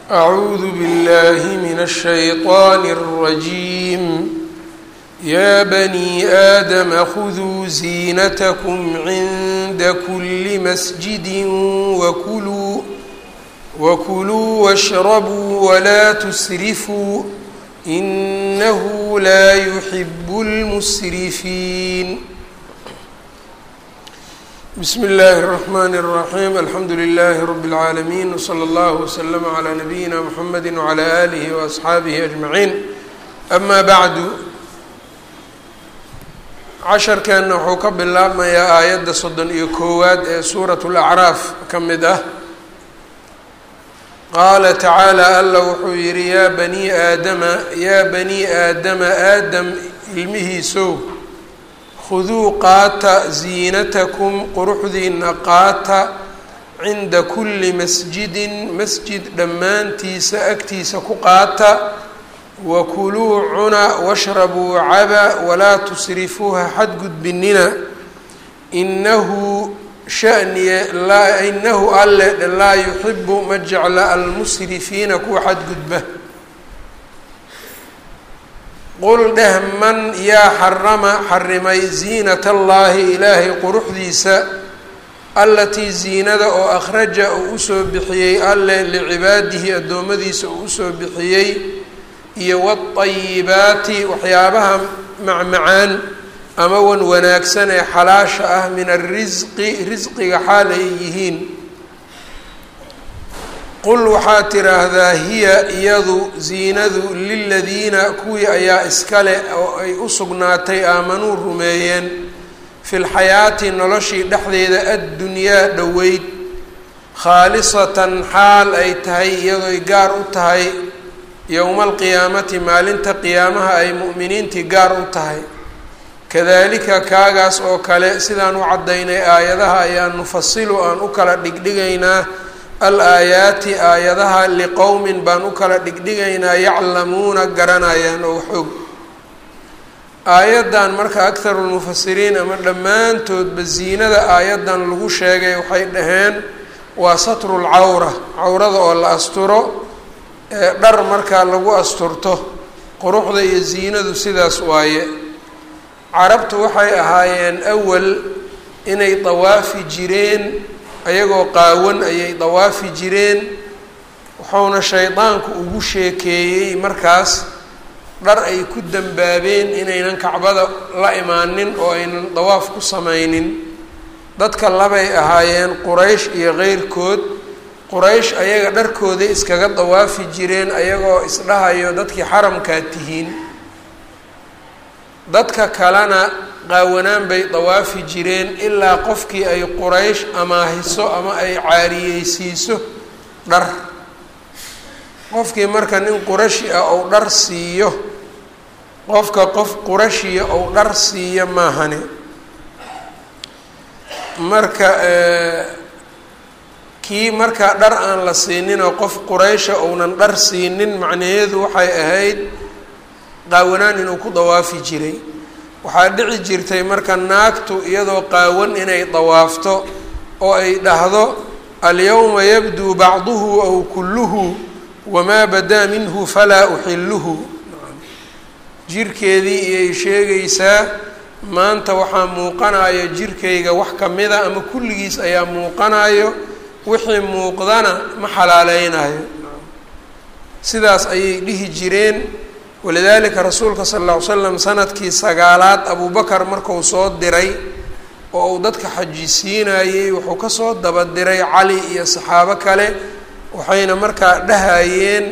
أعوذ بالله من الشيطان الرجيم يا بني آدم خذوا زينتكم عند كل مسجد وكلوا وكلوا واشربوا ولا تسرفوا إنه لا يحب المسرفين بسم الله الرحمن الرحيم الحمد لله رب العالمين وصلى الله وسلم على نبينا محمد وعلى آله وأصحaabihi أجمعين أما بعد casharkeenna wuxuu ka bilaabmayaa aayadda soddon iyo koowaad ee suuraة الأcraaf ka mid ah qaala tacaalى alla wuxuu yihi yaa bani aadama yaa bani aadama aadam ilmihiisow khuduu qaata ziinatakum quruxdiina qaata cinda kulli masjidin masjid dhammaantiisa agtiisa ku qaata wakuluu cuna washrabuu caba walaa tusrifuuha xadgudbinina inahu shaniye inahu alle laa yuxibu ma jecla almusrifiina kuwa xadgudba qul dheh man yaa xarama xarimay ziinat allaahi ilaahay quruxdiisa allatii ziinada oo akhraja uu usoo bixiyey alle licibaadihi addoommadiisa uu usoo bixiyey iyo wadayibaati waxyaabaha macmacaan ama wan wanaagsan ee xalaasha ah min arisqi risqiga xaal ay yihiin qul waxaad tiraahdaa hiya iyadu ziinadu liladiina kuwii ayaa iskale oo ay u sugnaatay aamanuu rumeeyeen fi lxayaati noloshii dhexdeeda addunyaa dhoweyd khaalisatan xaal ay tahay iyadoy gaar u tahay yowma alqiyaamati maalinta qiyaamaha ay mu'miniintii gaar u tahay kadalika kaagaas oo kale sidaan u caddaynay aayadaha ayaan nufasilu aan u kala dhigdhigaynaa al aayaati aayadaha liqowmin baan u kala dhigdhigaynaa yaclamuuna garanayaan oo xoog aayaddan marka akharu lmufasiriin ama dhammaantoodba ziinada aayaddan lagu sheegay waxay dhaheen waa satru lcawra cawrada oo la asturo ee dhar markaa lagu asturto quruxda iyo ziinadu sidaas waaye carabtu waxay ahaayeen awal inay dawaafi jireen ayagoo qaawan ayay dawaafi jireen wuxuuna shaydaanku ugu sheekeeyey markaas dhar ay ku dambaabeen inaynan kacbada la imaanin oo aynan dawaaf ku samaynin dadka labay ahaayeen quraysh iyo keyrkood quraysh ayaga dharkooday iskaga dawaafi jireen ayagoo isdhahayo dadkii xaramkaa tihiin dadka kalena qaawanaan bay dawaafi jireen ilaa qofkii ay quraysh amaahiso ama ay caariyeysiiso dhar qofkii marka nin qurashi ah ou dhar siiyo qofka qof qurashiya ou dhar siiyo maahane marka kii markaa dhar aan la siininoo qof quraysha ounan dhar siinin macnaheedu waxay ahayd qaawanaan inuu ku dawaafi jiray waxaa dhici jirtay marka naagtu iyadoo qaawan inay dawaafto oo ay dhahdo alyawma yabduu bacduhu aw kulluhu wamaa badaa minhu falaa uxiluhu jirkeedii iyay sheegaysaa maanta waxaa muuqanayo jirkayga wax kamida ama kulligiis ayaa muuqanayo wixii muuqdana ma xalaaleynayo sidaas ayay dhihi jireen walidaalika rasuulka sala alla ly slam sanadkii sagaalaad abubakar marku soo diray oo uu dadka xajisiinayey wuxuu kasoo daba diray cali iyo saxaabo kale waxayna markaa dhahayeen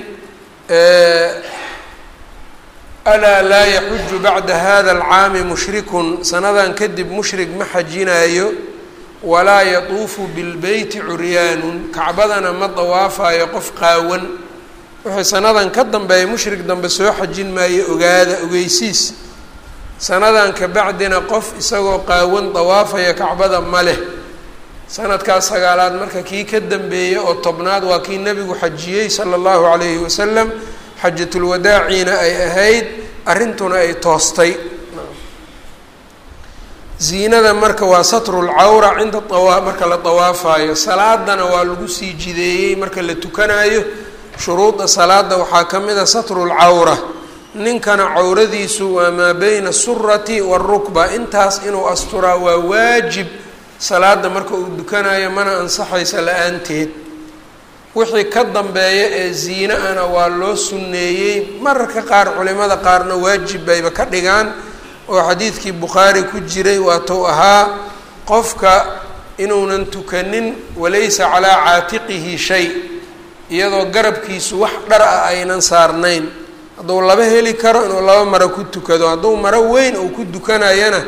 alaa laa yaxuju bacda hada alcaami mushrikun sanadan kadib mushrik ma xajinayo walaa yatuufu bilbeyti curyaanun kacbadana ma dawaafayo qof qaawan wixii sanadan ka dambeeya mushrik dambe soo xajin maayo ogaada ogeysiis sanadan ka bacdina qof isagoo qaawan dawaafaya kacbada ma leh sanadkaas sagaalaad marka kii ka dambeeyey oo tobnaad waa kii nebigu xajiyey sala allahu calayhi wasalam xajatulwadaaciina ay ahayd arrintuna ay toostay ziinada marka waa satru lcawra cinda awa marka la dawaafayo salaadana waa lagu sii jideeyey marka la tukanayo shuruudda salaada waxaa ka mid a satru lcawra ninkana cawradiisu waa maa beyna asurati waalrukba intaas inuu asturaa waa waajib salaada marka uu dukanayo mana ansaxaysa la-aanteed wixii ka dambeeya ee ziine ana waa loo sunneeyey mararka qaar culimada qaarna waajib bayba ka dhigaan oo xadiidkii bukhaari ku jiray waatuu ahaa qofka inuunan tukanin walaysa calaa caatiqihi shay iyadoo garabkiisu wax dhar ah aynan saarnayn hadduu laba heli karo inuu laba maro ku tukado hadduu maro weyn uu ku dukanayana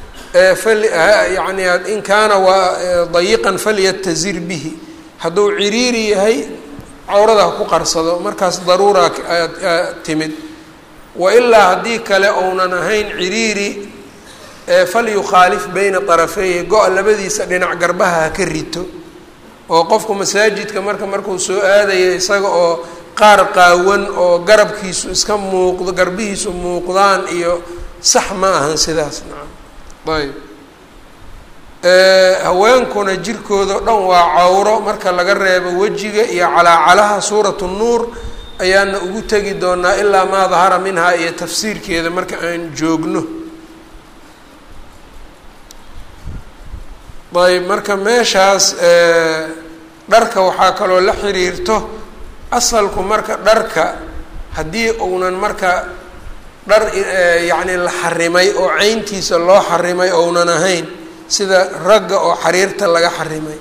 yani in kaana waa dayiqan falyatazir bihi hadduu ciriiri yahay cawrada ha ku qarsado markaas daruura timid wailaa haddii kale ounan ahayn ciriiri falyukhaalif bayna طarafeyhi go-a labadiisa dhinac garbaha ha ka rito oo qofku masaajidka marka markuu soo aadaya isaga oo qaar qaawan oo garabkiisu iska muuqdo garbihiisu muuqdaan iyo sax ma ahan sidaas nacam ayb haweenkuna jirkooda o dhan waa cawro marka laga reebo wejiga iyo calaacalaha suuratu nuur ayaana ugu tegi doonaa ilaa maa dahara minhaa iyo tafsiirkeeda marka aan joogno ayb marka meeshaas dharka waxaa kaloo la xiriirto asalku marka dharka haddii uunan marka dhar yacni la xarimay oo ceyntiisa loo xarimay ounan ahayn sida ragga oo xariirta laga xarimay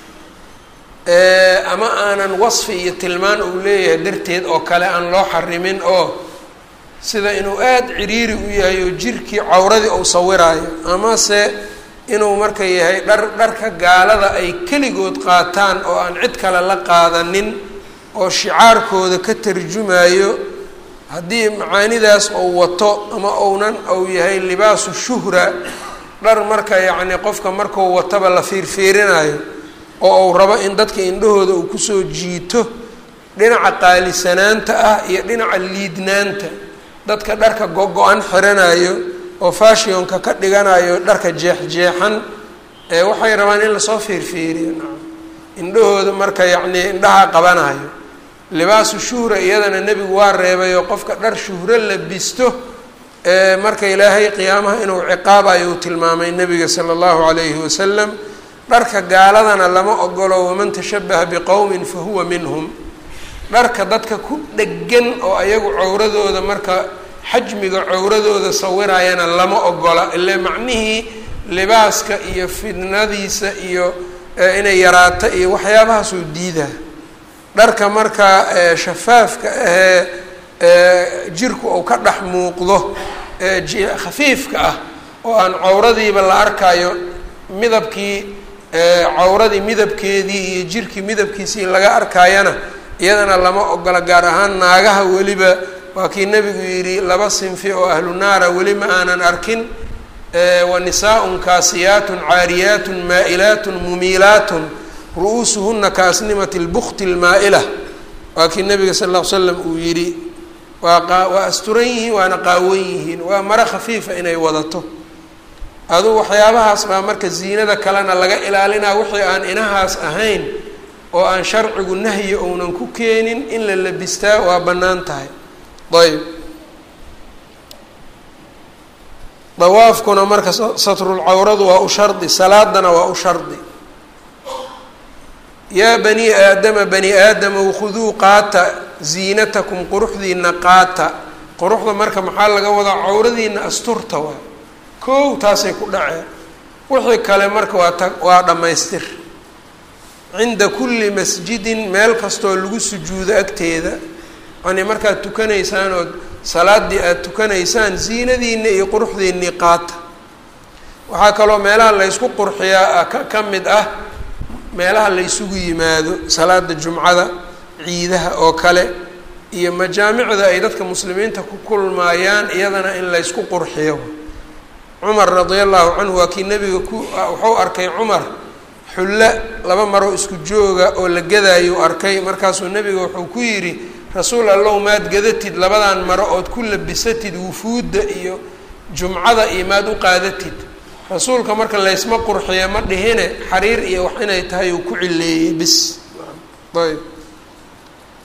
ama aanan wasfi iyo tilmaan uu leeyahay darteed oo kale aan loo xarimin oo sida inuu aada ciriiri u yahay oo jirkii cawradii uu sawiraayo amase inuu marka yahay dhar dharka gaalada ay keligood qaataan oo aan cid kale la qaadanin oo shicaarkooda ka tarjumayo haddii macaanidaas uu wato ama ounan ou yahay libaasu shuhra dhar marka yacni qofka markuu wataba la fiirfiirinayo oo uu rabo in dadka indhahooda uu kusoo jiito dhinaca qaalisanaanta ah iyo dhinaca liidnaanta dadka dharka go-go-an xiranayo oo fashionka ka dhiganayo dharka jeex-jeexan ee waxay rabaan in lasoo fiirfiiriyo nacam indhahooda marka yacnii indhaha qabanayo libaasu shuhra iyadana nebigu waa reebay oo qofka dhar shuhro labisto marka ilaahay qiyaamaha inuu ciqaabayo uu tilmaamay nebiga sala allahu calayhi wasalam dharka gaaladana lama ogolo waman tashabaha biqowmin fa huwa minhum dharka dadka ku dhegan oo ayagu cawradooda marka xajmiga cawradooda sawirayana lama ogola ile macnihii libaaska iyo fidnadiisa iyo inay yaraato iyo waxyaabahaasuu diidaa dharka marka shafaafka ahee jirku uu ka dhex muuqdo khafiifka ah oo aan cawradiiba la arkayo midabkii cawradii midabkeedii iyo jirkii midabkiisii laga arkayana iyadana lama ogola gaar ahaan naagaha weliba waa kii nebigu yidhi laba sinfi oo ahlu naara weli ma aanan arkin wa nisaa-un kaasiyaatun caariyaatun maa'ilaatun mumiilaatun ru-uusuhuna kaasnimati lbukti lmaa-ila waa kii nabiga sal ll ly slam uu yidhi waa qa waa asturan yihiin waana qaawan yihiin waa maro khafiifa inay wadato aduu waxyaabahaas baa marka ziinada kalena laga ilaalinaa wixii aan inahaas ahayn oo aan sharcigu nahyi ounan ku keenin in la labistaa waa bannaan tahay ayb dawaafkuna marka satrulcawradu waa u shardi salaadana waa u shardi yaa bani aadama bani aadamow khuduu qaata ziinatakum quruxdiina qaata quruxda marka maxaa laga wadaa cawradiina asturta waa kow taasay ku dhaceen wixii kale marka waa ta waa dhammaystir cinda kulli masjidin meel kastoo lagu sujuudo agteeda yani markaad tukanaysaan ood salaaddii aada tukanaysaan ziinadiina iyo quruxdiinii qaata waxaa kaloo meelaha laysku qurxiyaa ka ka mid ah meelaha la ysugu yimaado salaada jumcada ciidaha oo kale iyo majaamicda ay dadka muslimiinta ku kulmaayaan iyadana in laysku qurxiyo cumar radia allahu canhu waa kii nebiga ku wuxuu arkay cumar xulle laba maroo isku jooga oo la gadaayu arkay markaasuu nebiga wuxuu ku yidhi rasuul allow maad gadatid labadan maro ood ku labisatid wufuudda iyo jumcada iyo maad u qaadatid rasuulka marka laysma qurxiya ma dhihine xariir iyo wax inay tahay uu ku cileeyey bis ayb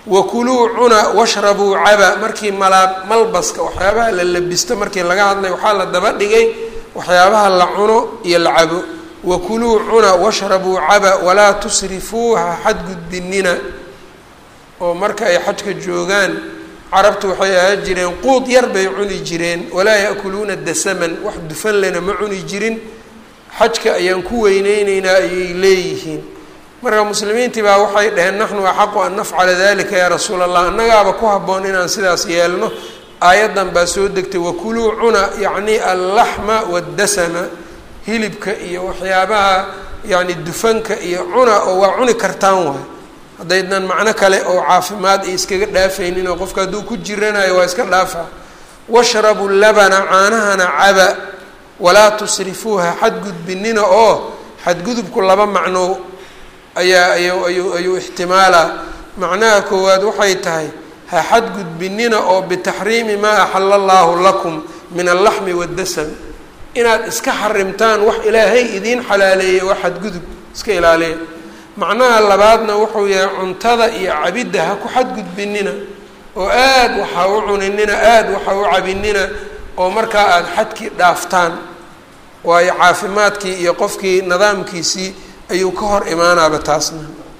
wakuluu cuna washrabuu caba markii malaa malbaska waxyaabaha la labisto markii laga hadlay waxaa la daba dhigay waxyaabaha la cuno iyo la cabo wakuluu cuna washrabuu caba walaa tusrifuu ha xadgudbinina oo marka ay xajka joogaan carabtu waxay ahaan jireen quud yar bay cuni jireen walaa yaakuluuna dasaman wax dufan lena ma cuni jirin xajka ayaan ku weyneyneynaa ayay leeyihiin marka muslimiintii baa waxay dhaheen naxnu axaqu an nafcala dalika yaa rasuul allah annagaaba ku habboon inaan sidaas yeelno aayaddan baa soo degtay wakuluu cuna yacni allaxma waddasama hilibka iyo waxyaabaha yacni dufanka iyo cuna oo waa cuni kartaan waay haddaydan macno kale oo caafimaad ay iskaga dhaafaynin oo qofka hadduu ku jiranayo waa iska dhaafaa washrabu labana caanahana caba walaa tusrifuuha xadgudbinina oo xadgudubku laba macno ayaa ayu ayuu ayuu ixtimaalaa macnaha koowaad waxay tahay ha xadgudbinina oo bitaxriimi maa axala allaahu lakum min allaxmi waddasam inaad iska xarimtaan wax ilaahay idiin xalaaleeyey waa xadgudub iska ilaaliya macnaha labaadna wuxuu yahay cuntada iyo cabidda ha ku xadgudbinina oo aad waxaa u cuninina aada waxaa u cabinina oo markaa aada xadkii dhaaftaan waayo caafimaadkii iyo qofkii nidaamkiisii ayuu ka hor imaanaaba taasna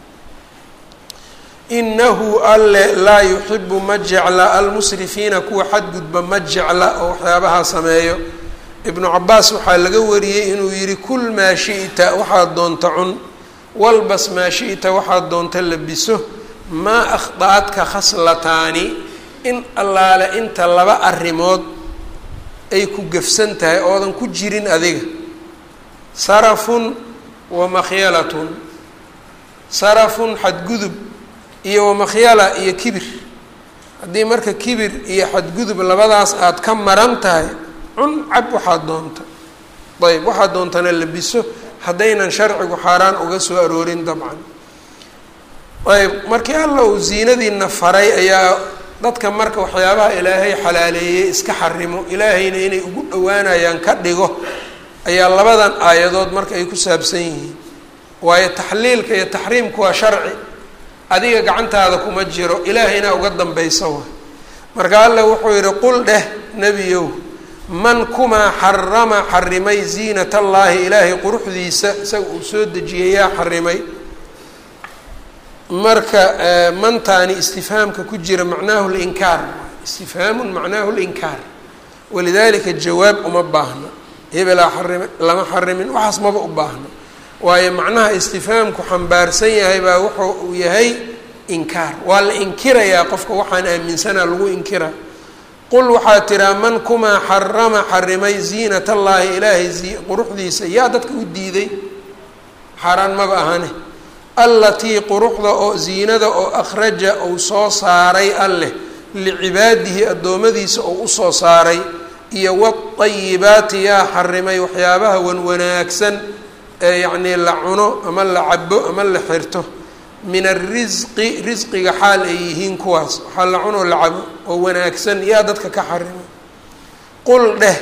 inahu alle laa yuxibu ma jecla almusrifiina kuwa xadgudba ma jecla oo waxyaabahaa sameeyo ibnu cabaas waxaa laga wariyey inuu yihi kul maa shi'ta waxaad doonta cun walbas maa shi'ta waxaad doonta labiso maa akhda'adka khaslataani in allaale inta laba arrimood ay ku gefsan tahay oodan ku jirin adiga sarafun wa makhyalatun sarafun xadgudub iyo wamakhyala iyo kibir haddii marka kibir iyo xadgudub labadaas aada ka maran tahay cun cab waxaad doonta ayb waxaad doontana labiso haddaynan sharcigu xaaraan uga soo aroorin dabcan ayb markii alla uu ziinadiina faray ayaa dadka marka waxyaabaha ilaahay xalaaleeyey iska xarimo ilaahayna inay ugu dhowaanayaan ka dhigo ayaa labadan aayadood marka ay ku saabsan yihiin waayo taxliilka iyo taxriimku waa sharci adiga gacantaada kuma jiro ilaahayna uga dambaysa wa marka alla wuxuu yihi qul dheh nebiyow man kumaa xarama xarimay ziinat allaahi ilaahay quruxdiisa isaga uu soo dejiyay yaa xarimay marka mantaani istifhaamka ku jira macnaahu linkaar istifhaamun macnaahu linkaar walidalika jawaab uma baahna hebelaa xarima lama xarimin waxaas maba u baahno waayo macnaha istifhaamku xambaarsan yahay baa wuxuu uu yahay inkaar waa la inkirayaa qofka waxaan aaminsanaa lagu inkira qul waxaa tiraa man kumaa xarama xarimay ziinat allaahi ilaahay quruxdiisa yaa dadka u diiday xaaraan maba ahane allatii quruxda oo ziinada oo akhraja uu soo saaray alleh licibaadihi addoommadiisa oo usoo saaray iyo waayibaati yaa xarimay waxyaabaha wan wanaagsan ee yacnii la cuno ama la cabo ama la xirto min arisqi risqiga xaal ay yihiin kuwaas waxaa la cunoo la cabo oo wanaagsan yaa dadka ka xarimay qul dheh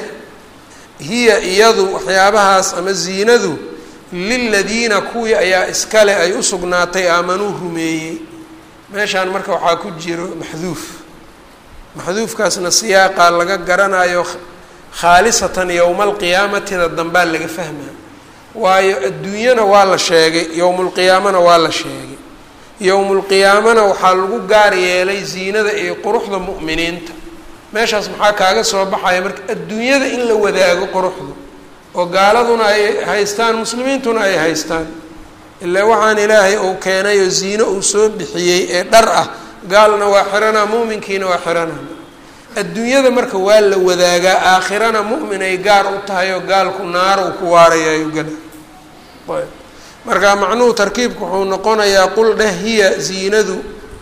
hiya iyadu waxyaabahaas ama ziinadu liladiina kuwii ayaa iskale ay u sugnaatay aamanuu rumeeyey meeshaan marka waxaa ku jiro maxduuf maxduufkaasna siyaaqaa laga garanayo khaalisatan yowma alqiyaamatida dambaa laga fahmaa waayo adduunyana waa la sheegay yowmulqiyaamana waa la sheegay yowmulqiyaamana waxaa lagu gaar yeelay ziinada iyo quruxda mu'miniinta meeshaas maxaa kaaga soo baxaya marka adduunyada in la wadaago quruxda oo gaaladuna ay haystaan muslimiintuna ay haystaan ilaa waxaan ilaahay uu keenay oo ziino uu soo bixiyey ee dhar ah gaalna waa xiranaa mu'minkiina waa xiranaa adduunyada marka waa la wadaagaa aakhirana mu'min ay gaar u tahay oo gaalku naaro uu ku waarayaayo gala ayb marka macnuhu tarkiibku wuxuu noqonayaa qul dheh hiya ziinadu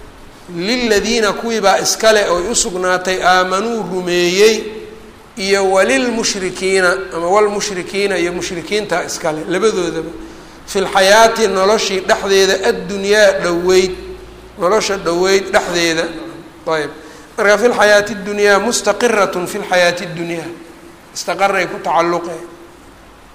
liladiina kuwiibaa iskale oy u sugnaatay aamanuu rumeeyey iyo walilmushrikiina ama walmushrikiina iyo mushrikiinta iskale labadoodaba fi lxayaati noloshii dhexdeeda addunyaa dhoweyd nolosha dhoweyd dhexdeeda ayb marka fi lxayaati اdunyaa mustaqirat fi lxayaati اdunyaa istaqaray ku tacalluqe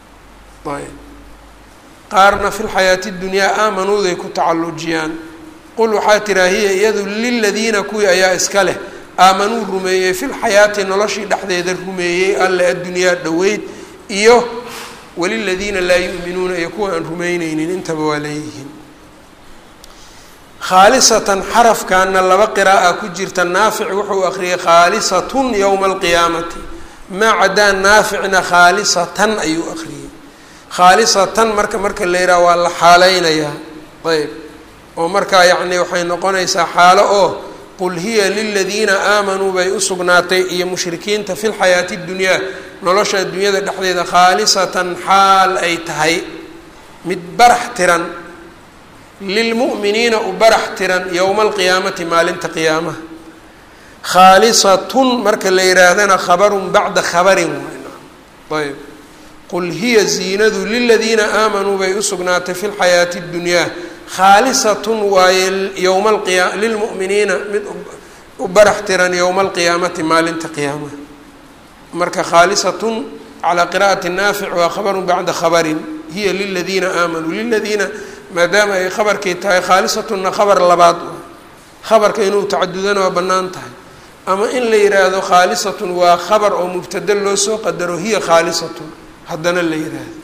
ayb qaarna fi lxayaati اdunyaa aamanuuday ku tacallujiyaan qul waxaa tiraa hiya iyadu liladiina kuwii ayaa iska leh aamanuu rumeeyey filxayaati noloshii dhexdeeda rumeeyey alle addunyaa dhoweyd iyo waliladiina laa yu'minuuna iyo kuwa aan rumeyneynin intaba waa leeyihiin khaalisatan xarafkaana laba qiraa'a ku jirta naafic wuxuu akhriyay khaalisatun yowma alqiyaamati maa cadaa naaficna khaalisatan ayuu akhriyey khaalisatan marka marka la yidhaha waa la xaaleynayaa ayb oo markaa yacni waxay noqonaysaa xaalo oo qul hiya liladiina aamanuu bay u sugnaatay iyo mushrikiinta fi lxayaati اdunyaa nolosha addunyada dhexdeeda khaalisatan xaal ay tahay mid barax tiran lilmu'miniina u barax tiran yowma alqiyaamati maalinta qiyaamaha khaalisatun marka la yihaahdana khabarun bacda khabarin ayb qul hiya ziinadu liladiina aamanuu bay u sugnaatay fi lxayaati اddunyaa khaalisatun waaye yowma alqiya lilmu'miniina mid u barax tiran yowma alqiyaamati maalinta qiyaamaha marka khaalisatun calaa qira'ati naafic waa khabarun bacda khabarin hiya liladiina aamanuu liladiina maadaama ay khabarkii tahay khaalisatunna khabar labaad khabarka inuu tacadudana waa bannaan tahay ama in la yidhaahdo khaalisatun waa khabar oo mubtada loo soo qadaro hiya khaalisatun haddana la yidhaahdo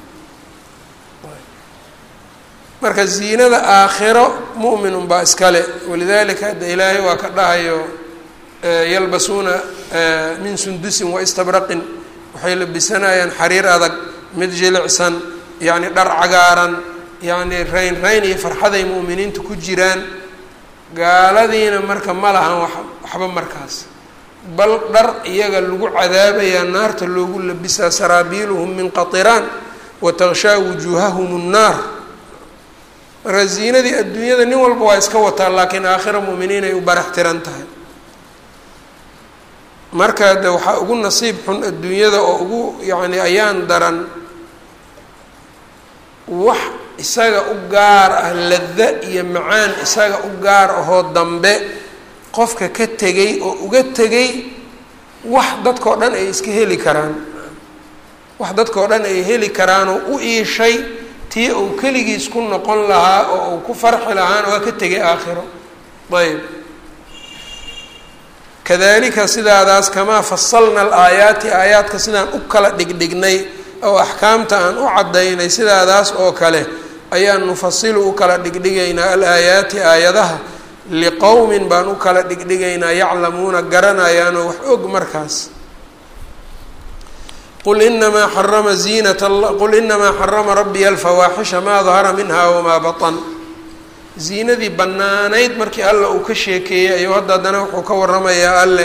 marka ziinada aakhiro mu'minun baa iskale walidalika hadda ilaahay waa ka dhahayo yalbasuuna min sundusin wa istabraqin waxay labisanayaan xariir adag mid jilicsan yacni dhar cagaaran yacni rayn rayn iyo farxaday mu'miniinta ku jiraan gaaladiina marka ma lahan wa waxba markaas bal dhar iyaga lagu cadaabayaa naarta loogu labisaa saraabiiluhum min qatiraan wa takshaa wujuuhahum nnaar marka ziinadii adduunyada nin walba waa iska wataa laakiin aakhira mu'miniin ay u barax tiran tahay marka de waxaa ugu nasiib xun adduunyada oo ugu yacni ayaan daran wax isaga u gaar ah lada iyo macaan isaga u gaar ahoo dambe qofka ka tegay oo uga tegay wax dadkao dhan ay iska heli karaan wax dadkao dhan ay heli karaanoo u iishay tii uu keligiis ku noqon lahaa oo uu ku farxi lahaana waa ka tegay aakhiro ayb kadalika sidaadaas kamaa fasalna alaayaati aayaadka sidaan u kala dhigdhignay oo axkaamta aan u caddaynay sidaadaas oo kale ayaan nufasilu u kala dhigdhigaynaa alaayaati aayadaha liqowmin baan u kala dhigdhigaynaa yaclamuuna garanayaanoo wax og markaas qul inamaa xarama ziinat qul inamaa xarama rabbiya alfawaaxisha maa dahara minha wamaa batan ziinadii bannaanayd markii alla uu ka sheekeeyey ayuu hadda haddana wuxuu ka waramayaa alle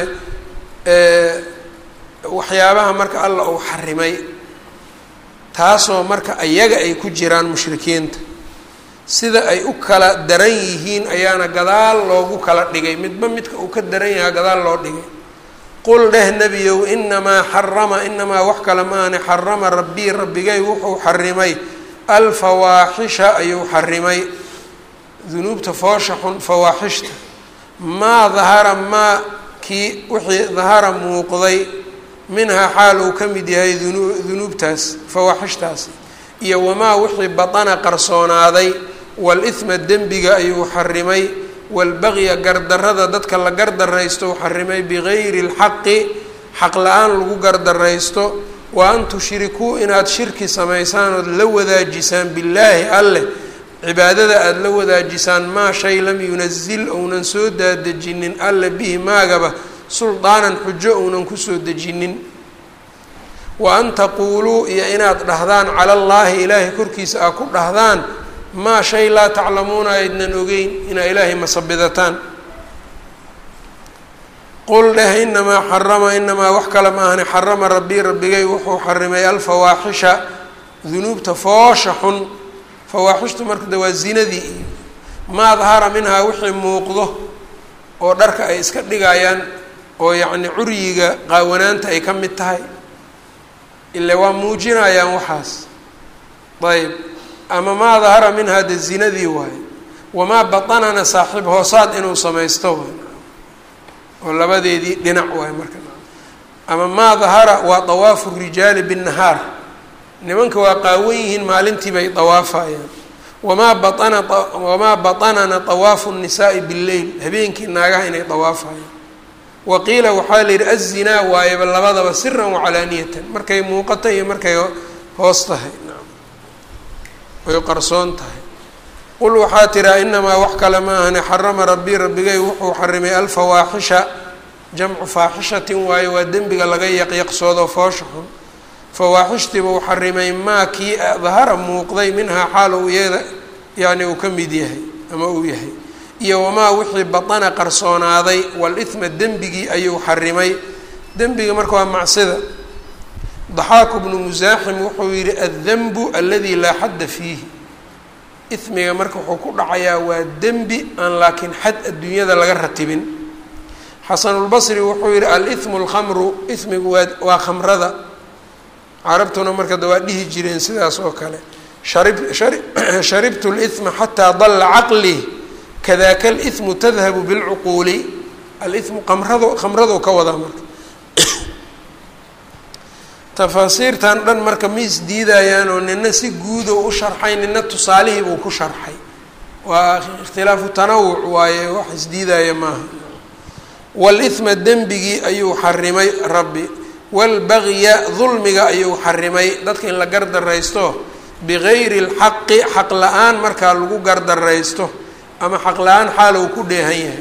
waxyaabaha marka alla uu xarimay taasoo marka ayaga ay ku jiraan mushrikiinta sida ay u kala daran yihiin ayaana gadaal loogu kala dhigay midba midka uu ka daran yahaa gadaal loo dhigay qul dheh nebiyow inamaa xarama inamaa wax kale maane xarama rabbii rabbigay wuxuu xarimay alfawaaxisha ayuu xarimay dunuubta foosha xun fawaaxishta maa dahara maa kii wixii dahara muuqday minhaa xaal uu ka mid yahay dunu dunuubtaas fawaaxishtaasi iyo wamaa wixii batana qarsoonaaday wal-ihma dembiga ayuu xarimay walbaqya gardarada dadka la gardaraysto uu xarimay bigayri lxaqi xaq la-aan lagu gardaraysto wa an tushrikuu inaad shirki samaysaan ood la wadaajisaan billaahi alleh cibaadada aada la wadaajisaan maa shay lam yunazil ounan soo daadejinin alle bihi maagaba suldaanan xujo ounan kusoo dejinin wa an taquuluu iyo inaad dhahdaan cala allaahi ilaahay korkiisa aa ku dhahdaan maa shay laa taclamuuna aydnan ogeyn inaa ilaahay masabidataan qul dheh inamaa xarama inamaa wax kale ma ahani xarama rabbii rabbigay wuxuu xarimay alfawaaxisha dunuubta foosha xun fawaaxishtu marka de waa zinadii iyo maa dahara minhaa wixii muuqdo oo dharka ay iska dhigayaan oo yacni curyiga qaawanaanta ay ka mid tahay ile waa muujinayaan waxaas ayb ama maa dahara minhaa de zinadii waaye wamaa batanana saaxiib hoosaad inuu samaysto waay oo labadeedii dhinac waay marka ama maa dahara waa dawaafu rijaali binnahaar nimanka waa qaawan yihiin maalintii bay dawaafayaan wamaa baana wamaa baطanana طawaafu الnisaai bاlleyl habeenkii naagaha inay dawaafayaan wa qiila waxaa la yidhi azinaa waayaba labadaba siran wacalaaniyatan markay muuqato iyo markay hoos tahay way qarsoon tahay qul waxaa tiraa inamaa wax kale ma ahane xarama rabbii rabbigay wuxuu xarimay alfawaaxisha jamcu faaxishatin waayo waa dembiga laga yaqyaqsoodo foosha xun fawaaxishtiiba uu xarimay maa kii dahara muuqday minhaa xaal uu iyada yani uu ka mid yahay ama uu yahay iyo wamaa wixii batana qarsoonaaday walithma dembigii ayuu xarimay dembiga marka waa macsida daxaaku bnu musaaxim wuxuu yihi addenbu aladi laa xadda fiihi ismiga marka wuxuu ku dhacayaa waa dembi aan laakiin xad adduunyada laga ratibin xasanulbasri wuxuu yihi alithmu lkhamru ismigu waa waa khamrada carabtuna marka da waa dhihi jireen sidaas oo kale sharib shari sharibtu lithma xataa dalla caqlii kadaka alithmu tadhabu bilcuquuli alithmu qamrado khamrado ka wadaa marka tafaasiirtan dhan marka ma isdiidayaan oo nina si guudo u sharxay nina tusaalihii buu ku sharxay waa ikhtilaafu tanawuc waaye wax isdiidaya maaha walithma dembigii ayuu xarimay rabbi walbagya dulmiga ayuu xarimay dadka in la gardaraysto bigayri lxaqi xaq la-aan markaa lagu gardaraysto ama xaq la-aan xaal uu ku dheehan yahay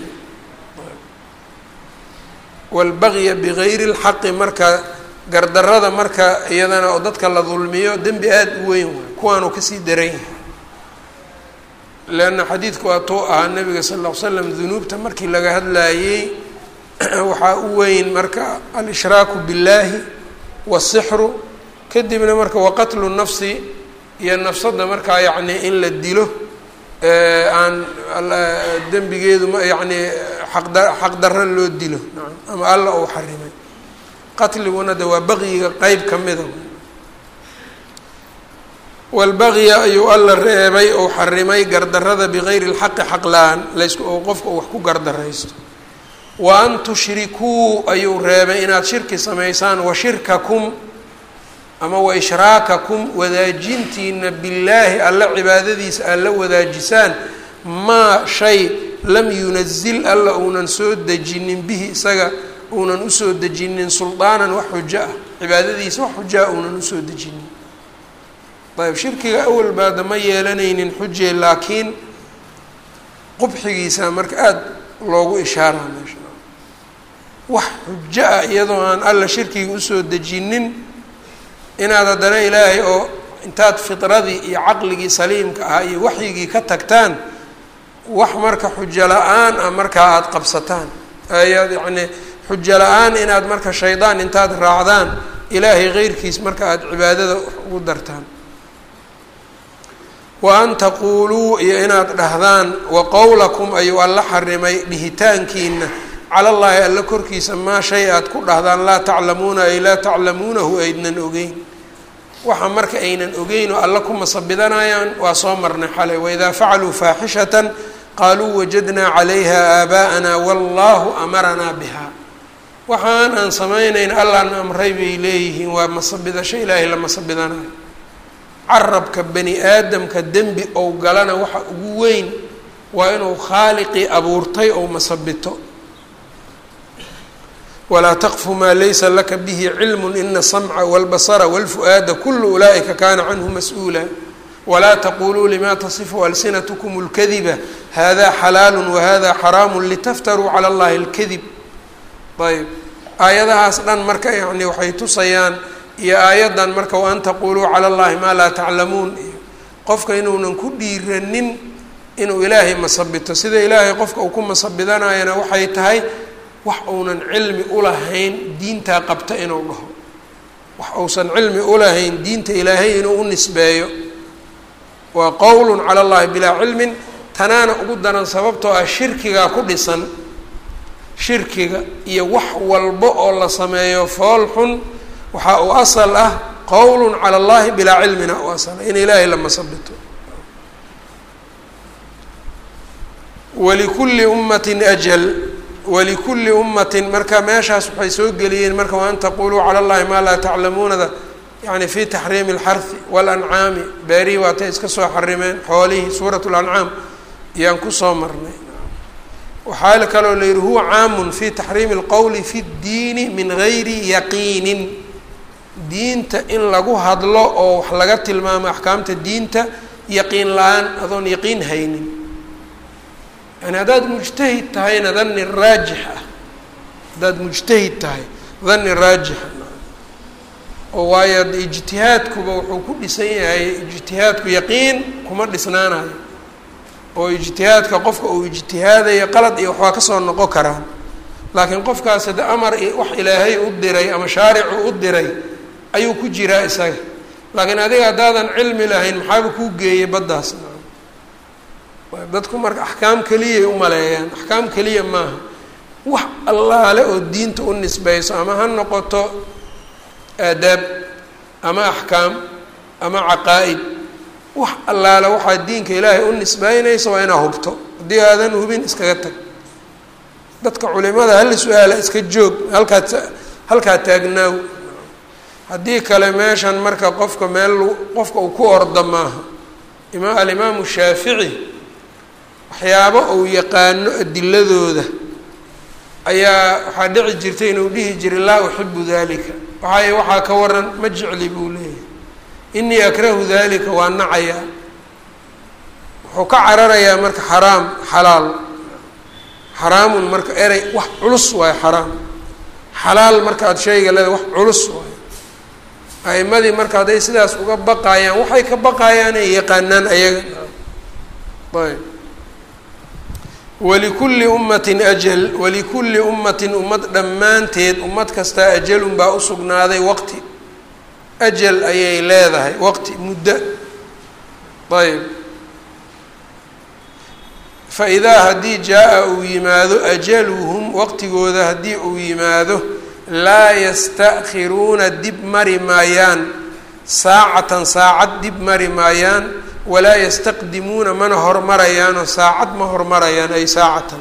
walbagya bigayri lxaqi marka gardarada marka iyadana oo dadka la dulmiyo dembi aada u weyn waay kuwaanuu kasii daran yahay leanna xadiidku waa tuu ahaa nabiga sal ll ly slam dunuubta markii laga hadlaayey waxaa u weyn marka alshraaku biاllaahi wasixru kadibna marka waqatlu nafsi iyo nafsadda markaa yacni in la dilo aan dembigeedu ma yacni aqda xaqdarra loo dilo naam ama alla uu xarimay qatliguna de waa baqyiga qeyb ka mida walbaqya ayuu alla reebay ou xarimay gardarada bigayri lxaqi xaq la-aan laysku oo qofka uu wax ku gardaraysto wa an tushrikuu ayuu reebay inaad shirki samaysaan wa shirkakum ama wa ishraakakum wadaajintiina billaahi alla cibaadadiisa aad la wadaajisaan maa shay lam yunazil alla uunan soo dejinin bihi isaga uunan usoo dejinin suldaanan wax xujo ah cibaadadiisa wax xujaa uunan usoo dejinin ayb shirkiga awal baada ma yeelanaynin xuje laakiin qubxigiisa marka aada loogu ishaaraa meesha wax xujo ah iyadoo aan alla shirkiga usoo dejinin inaad haddana ilaahay oo intaad fitradii iyo caqligii saliimka ahaa iyo waxyigii ka tagtaan wax marka xujo la-aan ah markaa aada qabsataan ayaad yacni xujo la-aan inaad marka shaydaan intaad raacdaan ilaahay keyrkiis marka aada cibaadada ugu dartaan wa an taquuluu iyo inaad dhahdaan wa qowlakum ayuu alla xarimay dhihitaankiina cala llaahi alla korkiisa maa shay aad ku dhahdaan laa taclamuuna ay laa taclamuunahu aydnan ogeyn waxa marka aynan ogeyn oo alla ku masabidanayaan waa soo marnay xalay waidaa facaluu faaxishatan qaaluu wajadnaa calayha aabaa'ana wallahu amaranaa biha waxaan aan samaynayn allaana amray bay leeyihiin waa masabidasho ilaahay la masabidanayo carabka bani aadamka dembi ou galana waxa ugu weyn waa inuu khaaliqii abuurtay ou masabito walaa taqfu maa laysa laka bihi cilmu ina asamca walbasara walfu'aada kulu ulaa'ika kaana canhu mas-uula walaa taquluu lima tasifu alsinatkum اlkadiba hada xalaalu wahada xaraamu litaftaruu cala allahi اlkadib ayb aayadahaas dhan marka yani waxay tusayaan iyo aayaddan marka waan taquluu cala allahi maa laa taclamuun iyo qofka inuunan ku dhiiranin inuu ilaahay masabito sida ilaahay qofka uu ku masabidanayana waxay tahay wax uunan cilmi ulahayn diintaa qabta inuu dhaho wax uusan cilmi ulahayn diinta ilaahay inuu u nisbeeyo waa qowlun cala allahi bilaa cilmin tanaana ugu daran sababtoo ah shirkigaa ku dhisan shirkiga iyo wax walba oo la sameeyo fool xun waxaa uu asal ah qowlun cala allahi bilaa cilmina u asala in ilaahay la masabito walikulli ummatin ajal walikulli ummatin marka meeshaas waxay soo geliyeen marka waan taquluu cala allahi maa laa taclamuunada yani fi taxriimi اlxarhi walancaami beerihii waatay iska soo xarimeen xoolihii suurat lancaam ayaan kusoo marnay waxaa kaloo la yihi huwa caamun fi taxriimi اlqowli fi اddiini min gayri yaqiinin diinta in lagu hadlo oo wax laga tilmaamo axkaamta diinta yaqiin la-aan adoon yaqiin haynin yani haddaad mujtahid tahayna dani raajix ah haddaad mujtahid tahay dani raajixa oo waayo ijtihaadkuba wuxuu ku dhisan yahay ijtihaadku yaqiin kuma dhisnaanayo oo ijtihaadka qofka uu ijtihaadayo qalad iyo waxbaa kasoo noqon karaan laakiin qofkaas hade amar wax ilaahay u diray ama shaaricu u diray ayuu ku jiraa isaga laakiin adiga haddaadan cilmi lahayn maxaaba kuu geeyay baddaas dadku marka axkaam keliyay u maleeyaan axkaam keliya maaha wax allaale oo diinta u nisbeyso ama ha noqoto aadaab ama axkaam ama caqaa-id wax allaale waxaa diinka ilaahay u nisbeynaysa waa inaa hubto haddii aadan hubin iskaga tag dadka culimada hala su-aala iska joog halkaad halkaa taagnaaw haddii kale meeshan marka qofka meel qofka uu ku orda maaha ima alimaamu shaafici waxyaabo uu yaqaano adiladooda ayaa waxaa dhici jirtay inuu dhihi jiray laa uxibu dalika waxay waxaa ka waran ma jecli buu leeyahay inii akrahu dalika waa nacayaa wuxuu ka cararayaa marka xaraam xalaal xaraamun marka erey wax culus waayo xaraam xalaal marka aada shayga leeda wax culus waayo a'imadii marka hadday sidaas uga baqaayaan waxay ka baqaayaan ay yaqaanaan ayaga ayb walikulli ummatin ajal walikulli ummatin ummad dhammaanteed ummad kastaa ajalun baa usugnaaday waqti ajal ayay leedahay waqti muddo ayb fa idaa haddii jaa-a uu yimaado ajaluhum waqtigooda haddii uu yimaado laa yasta'khiruuna dib mari maayaan saacatan saacad dib mari maayaan walaa yastaqdimuuna mana hormarayaanoo saacad ma hormarayaan ay saacatan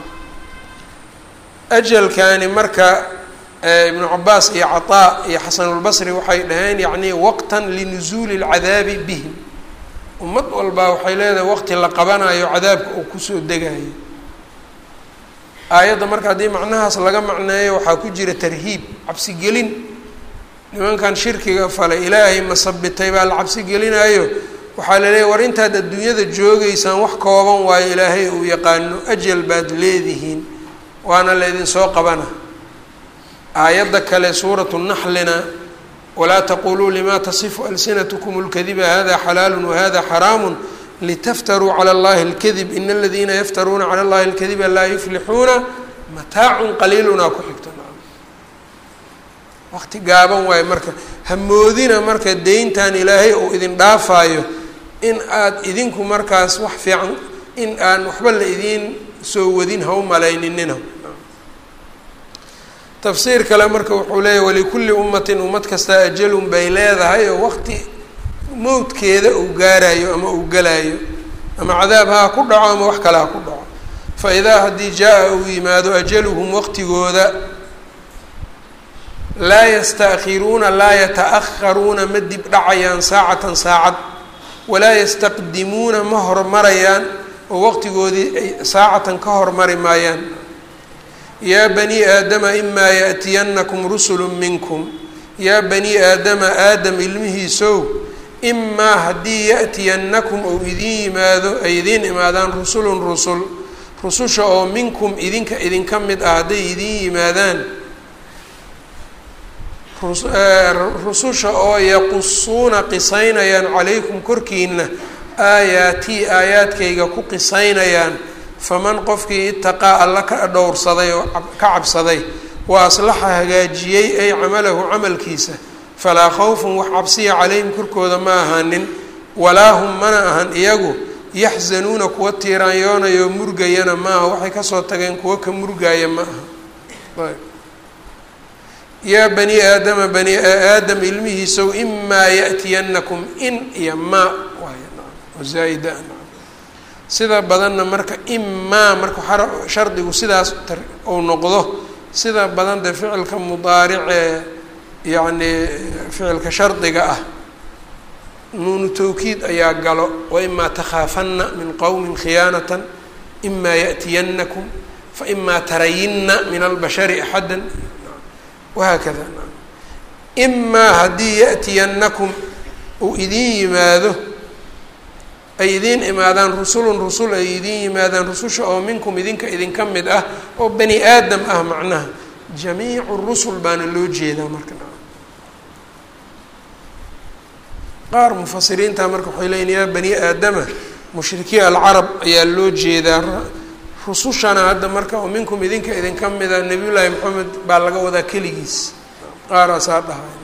ajalkani marka ibnu cabaas iyo cataa iyo xasanulbasri waxay dhaheen yacni waqtan linusuuli lcadaabi bihim ummad walbaa waxay leedahay waqti la qabanayo cadaabka uu kusoo degayo aayadda marka haddii macnahaas laga macneeyo waxaa ku jira tarhiib cabsigelin nimankan shirkiga falay ilaahay masabitay baa la cabsi gelinayo waxaa la leeyahy war intaad adduunyada joogeysaan wax kooban waayo ilaahay uu yaqaano ajal baad leedihiin waana laydin soo qabana aayadda kale suuratu naxlina walaa taquluu lima tasifu alsinatkum اlkadiba hada xalaalu wahada xaraamu litaftaruu calى اllahi اlkadib in aladiina yaftaruuna calى اllahi اlkadiba laa yuflixuuna mataacun qaliilunaa ku xigto waqti gaaban waayo marka hamoodina marka deyntan ilaahay uu idin dhaafaayo in aad idinku markaas wax fiican in aan waxba la idiin soo wadin ha u malayninina tafsiir kale marka wuxuu leeyahy walikulli ummatin ummad kastaa ajalun bay leedahay oo waqti mowdkeeda uu gaarayo ama uu galaayo ama cadaab ha ku dhaco ama wax kale ha ku dhaco fa idaa haddii jaa-a uu yimaado ajaluhum waqtigooda laa yasta'khiruuna laa yata-akharuuna ma dib dhacayaan saacatan saacad walaa yastaqdimuuna ma hormarayaan oo waqtigoodii ay saacatan ka hormari maayaan yaa banii aadama imaa yaأtiyanakum rusulu minkum yaa banii aadama aadam ilmihiisow imaa haddii yaأtiyanakum ou idin yimaado ay idiin imaadaan rusulun rusul rususha oo minkum idinka idinka mid ah hadday idin yimaadaan rususha oo yaqusuuna qisaynayaan calaykum korkiina aayaatii aayaadkayga ku qisaynayaan faman qofkii itaqaa alla ka dhowrsaday oo ka cabsaday wa aslaxa hagaajiyey ay camalahu camalkiisa falaa khawfun wax cabsiya calayhim korkooda ma ahaanin walaa hum mana ahan iyagu yaxzanuuna kuwa tiiraanyoonayo murgayana ma aha waxay kasoo tageen kuwa ka murgaaya ma aha yaa bani aadama bani aadam ilmihiisow imaa yaأtiyanakum in iyo maa waayzaaida sida badanna marka imaa marka shardigu sidaas uu noqdo sida badan dee ficilka mudaaricee yacni ficilka shardiga ah nuunu tawkiid ayaa galo waimaa takhaafanna min qowmin khiyaanatan imaa yaأtiyannakum faimaa tarayinna min albashari axada wahaakada imaa haddii yaأtiyannakum uu idiin yimaado ay idiin imaadaan rusulun rusul ay idiin yimaadaan rususha oo minkum idinka idinka mid ah oo bani aadam ah macnaha jamiicu rusul baana loo jeedaa marka qaar mufasiriinta marka waxay leeyiin yaa bani aadama mushrikiin alcarab ayaa loo jeedaa rusushana hadda marka oo minkum idinka idinka mida nebiyullaahi maxamed baa laga wadaa keligiis qaaraasaa dhahay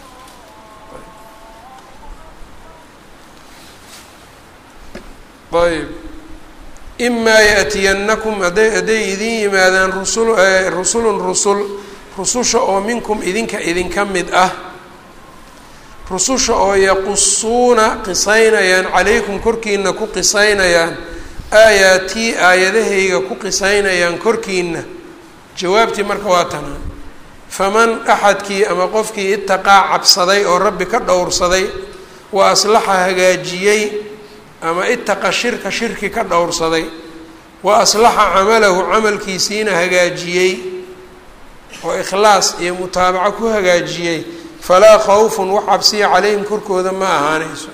ayb imaa yaأtiyannakum hadday hadday idin yimaadaan rusul rusulun rusul rususha oo minkum idinka idinka mid ah rususha oo yaqusuuna qisaynayaan calaykum korkiina ku qisaynayaan aayaatii aayadahayga ku qisaynayaan korkiina jawaabtii marka waa tanaan faman axadkii ama qofkii itaqaa cabsaday oo rabbi ka dhowrsaday wa aslaxa hagaajiyey ama itaqa shirka shirki ka dhowrsaday wa aslaxa camalahu camalkiisiina hagaajiyey oo ikhlaas iyo mutaabaco ku hagaajiyey falaa khawfun wax cabsiya calayhim korkooda ma ahaanayso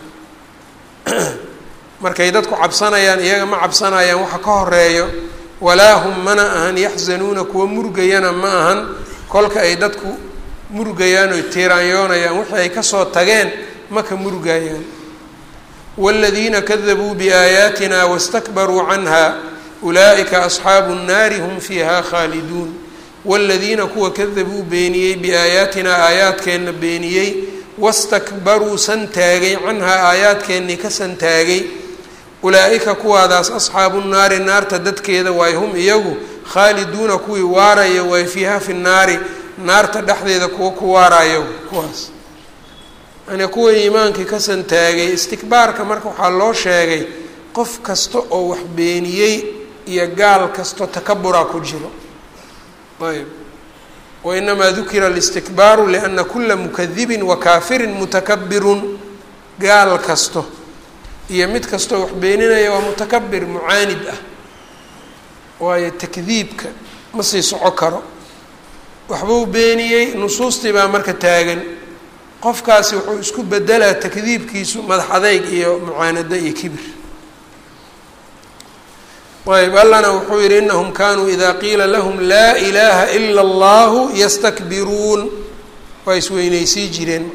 markay dadku cabsanayaan iyaga ma cabsanayaan waxa ka horeeyo walaa hum mana ahan yaxzanuuna kuwa murgayana ma ahan kolka ay dadku murgayaan oy tiiraanyoonayaan wixii ay kasoo tageen ma ka murgayaan wاladiina kadabuu biaayaatina wastakbaruu canha ulaa'ika asxaabu الnaari hum fiiha khaaliduun wاladiina kuwa kadabuu beeniyey biaayaatinaa aayaadkeenna beeniyey wastakbaruu santaagay canhaa aayaadkeennii ka santaagay ulaa-ika kuwaadaas asxaabu nnaari naarta dadkeeda waay hum iyagu khaaliduuna kuwii waaraya waay fiiha fi nnaari naarta dhexdeeda kuwa ku waarayo kuwaas yani kuwa iimaankii ka santaagay istikbaarka marka waxaa loo sheegay qof kasta oo wax beeniyey iyo gaal kasto takaburaa ku jiro ayb wainamaa dukira اlistikbaaru liana kula mukadibin wa kaafirin mutakabirun gaal kasto iyo mid kastoo wax beeninaya waa mutakabir mucaanid ah waayo takdiibka ma sii soco karo waxbuu beeniyey nusuustii baa marka taagan qofkaasi wuxuu isku bedelaa takdiibkiisu madax adeyg iyo mucaanado iyo kibir ayb allana wuxuu yihi inahum kanuu ida qiila lahum laa ilaha ila allahu yastakbiruun waa isweyneysii jireen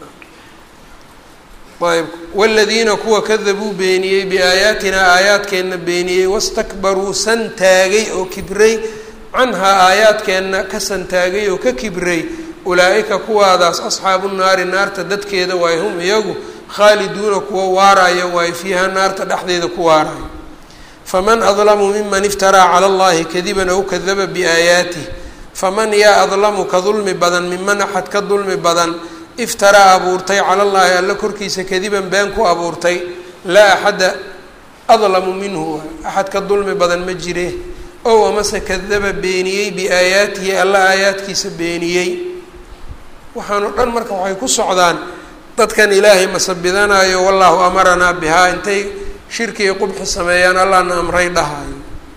ayb wladiina kuwa kadabuu beeniyey biaayaatinaa aayaadkeenna beeniyey wastakbaruu santaagay oo kibray canhaa aayaadkeenna ka santaagay oo ka kibray ulaa-ika kuwaadaas asxaabu naari naarta dadkeeda waay hum iyagu khaaliduuna kuwa waarayo waay fiiha naarta dhexdeeda ku waarayo faman adlamu miman iftaraa cala allahi kadiban aw kadaba biaayaatih faman yaa adlamu ka dulmi badan miman axad ka dulmi badan iftaraa abuurtay cala llaahi alla korkiisa kadiban been ku abuurtay laa axada adlamu minhu axad ka dulmi badan ma jire ow amase kadaba beeniyey biaayaatihi alla aayaadkiisa beeniyey waxaanu dhan marka waxay ku socdaan dadkan ilaahay masabidanayo wallaahu amaranaa bihaa intay shirkiga qubxi sameeyaan allahna amray dhahayo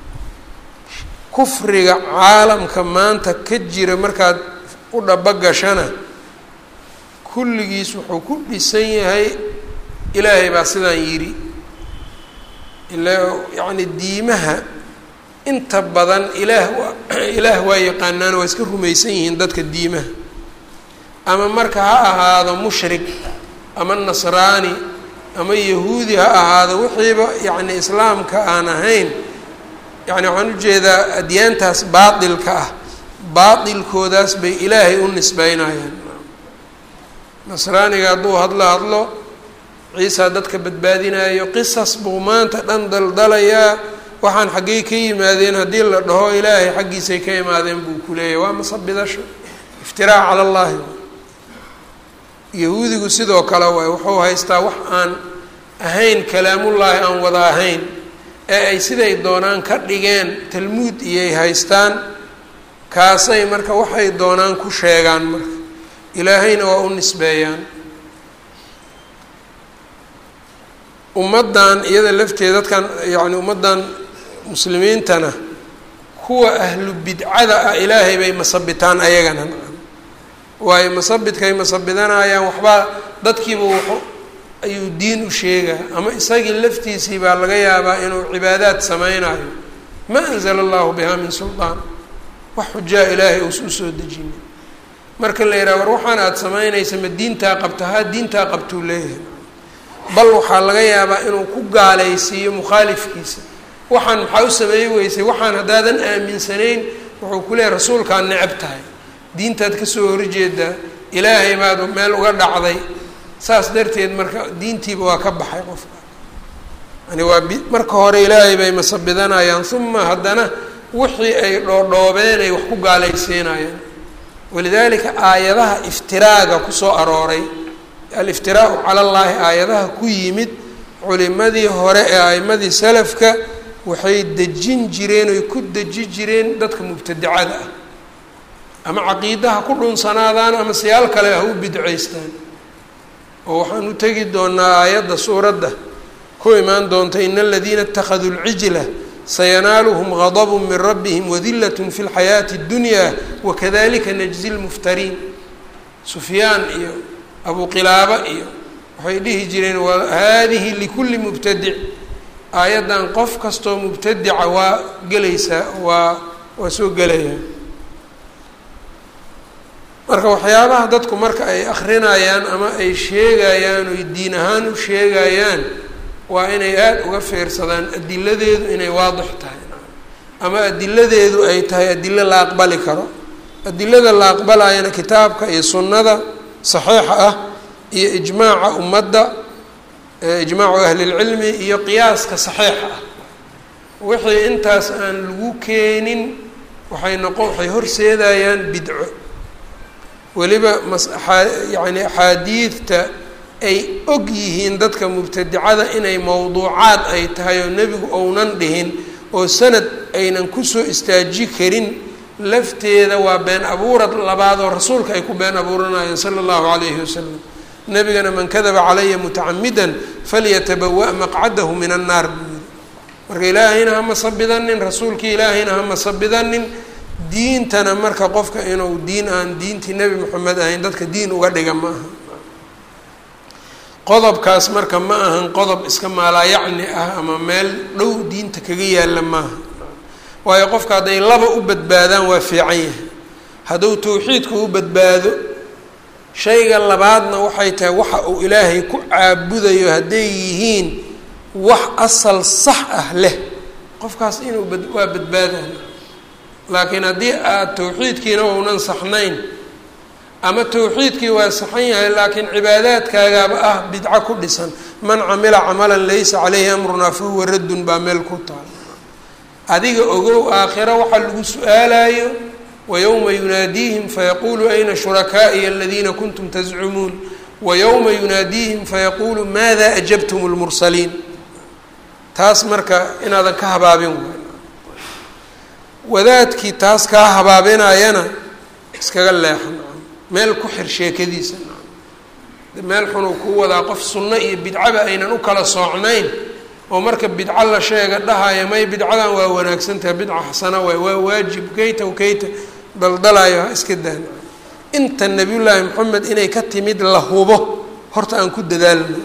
kufriga caalamka maanta ka jira markaad u dhabagashana kulligiis wuxuu ku dhisan yahay ilaahay baa sidaan yidhi ila yacni diimaha inta badan ilaah waa ilaah waa yaqaanaan waa iska rumaysan yihiin dadka diimaha ama marka ha ahaado mushrik ama nasraani ama yahuudi ha ahaado wixiiba yacni islaamka aan ahayn yacni waxaan ujeedaa adyaantaas baatilka ah baatilkoodaas bay ilaahay u nisbeynayaan nasraaniga hadduu hadlo hadlo ciisa dadka badbaadinayo qisas buu maanta dhan daldalayaa waxaan xaggey ka yimaadeen haddii la dhaho ilaahay xaggiisay ka imaadeen buu ku leeyahy waa masabidasho iftiraac cala allahi yahuudigu sidoo kale waay wuxuu haystaa wax aan ahayn kalaamullaahi aan wada ahayn ee ay siday doonaan ka dhigeen talmuud iyay haystaan kaasay marka waxay doonaan ku sheegaan marka ilaahayna waa u nisbeeyaan ummaddan iyada lafteeda dadkan yacni ummaddan muslimiintana kuwa ahlu bidcada ah ilaahay bay masabitaan ayagana waayo masabidkay masabidanayaan waxbaa dadkiiba wuxu ayuu diin u sheegaa ama isagii laftiisii baa laga yaabaa inuu cibaadaad sameynayo ma anzala allahu bihaa min suldaan wax xujaa ilaahay uusa usoo dejinin marka la yidhaha war waxaan aada samaynaysa ma diintaa qabta haa diintaa qabtuu leeyahay bal waxaa laga yaabaa inuu ku gaalaysiiyo mukhaalifkiisa waxaan maxaa u sameey weysay waxaan haddaadan aaminsanayn wuxuu ku leeyahy rasuulkaad necab tahay diintaad kasoo horjeedaa ilaahay baad meel uga dhacday saas darteed marka diintiiba waa ka baxay qofka yani waa marka hore ilaahay bay masabidanayaan uma haddana wixii ay dhoodhoobeen ay wax ku gaalaysiinayaan walidaalika aayadaha iftiraaga kusoo arooray aliftiraau cala llaahi aayadaha ku yimid culimadii hore ee a'imadii salafka waxay dejin jireen oy ku deji jireen dadka mubtadicada ah ama caqiidaha ku dhunsanaadaan ama siyaal kale ha u bidcaystaan oo waxaan u tegi doonaa aayadda suuradda ku imaan doonta ina aladiina اtakhaduu اlcijla sayanaaluhum gadbu min rabbihim wadilat fi اlxayaati اddunya wakadalika najzi lmuftariin sufyaan iyo abu qilaaba iyo waxay dhihi jireen hadihi likuli mubtadic aayaddan qof kastoo mubtadica waa gelaysaa waa waa soo gelaya marka waxyaabaha dadku marka ay akrinayaan ama ay sheegayaan oy diin ahaan u sheegayaan waa inay aada uga fiirsadaan adiladeedu inay waadix tahay ama adiladeedu ay tahay adilo la aqbali karo adilada la aqbalayana kitaabka iyo sunnada saxiixa ah iyo ijmaaca ummadda ijmaacu ahlilcilmi iyo qiyaaska saxiixa ah wixii intaas aan lagu keenin waxay noqon waxay horseedayaan bidco weliba mas yani axaadiidta ay og yihiin dadka mubtadicada inay mowduucaad ay tahay oo nebigu ounan dhihin oo sanad aynan kusoo istaaji karin lafteeda waa been abuurad labaad oo rasuulka ay ku been abuuranayeen sala allahu calayhi wasalam nebigana man kadaba calaya mutacamidan falyatabawa maqcadahu min annaar buu yiri marka ilaahayna hama sabidanin rasuulkii ilaahayna hama sabidanin diintana marka qofka inuu diin aan diintii nebi moxamed ahayn dadka diin uga dhiga ma aha qodobkaas marka ma ahan qodob iska maalaayacni ah ama meel dhow diinta kaga yaalla maaha waayo qofka hadday laba u badbaadaan waa fiican yahay hadduu tawxiidku u badbaado shayga labaadna waxay tahay waxa uu ilaahay ku caabudayo hadday yihiin wax asal sax ah leh qofkaas inuu bad waa badbaadayo laakiin haddii aada tawxiidkiina uunan saxnayn ama tawxiidkii waa saxan yahay laakiin cibaadaadkaagaaba ah bidco ku dhisan man camila camalan laysa caleyhi amrunaa fahuwa raddun baa meel ku taal adiga ogow aakhira waxaa lagu su-aalayo wayowma yunaadiihim fayaquulu ayna shurakaa'iya aladiina kuntum tazcumuun wayowma yunaadiihim fayaquulu maada ajabtum lmursaliin taas marka inaadan ka habaabin wadaadkii taas kaa habaabinayana iskaga leexan meel ku xir sheekadiisa meel xunuu ku wadaa qof sunno iyo bidcaba aynan u kala soocnayn oo marka bidco la sheega dhahaya may bidcadan waa wanaagsantaha bidca xasana waay waa waajib kayta kayta daldalayo ha iska daan inta nabiyullaahi maxamed inay ka timid la hubo horta aan ku dadaalno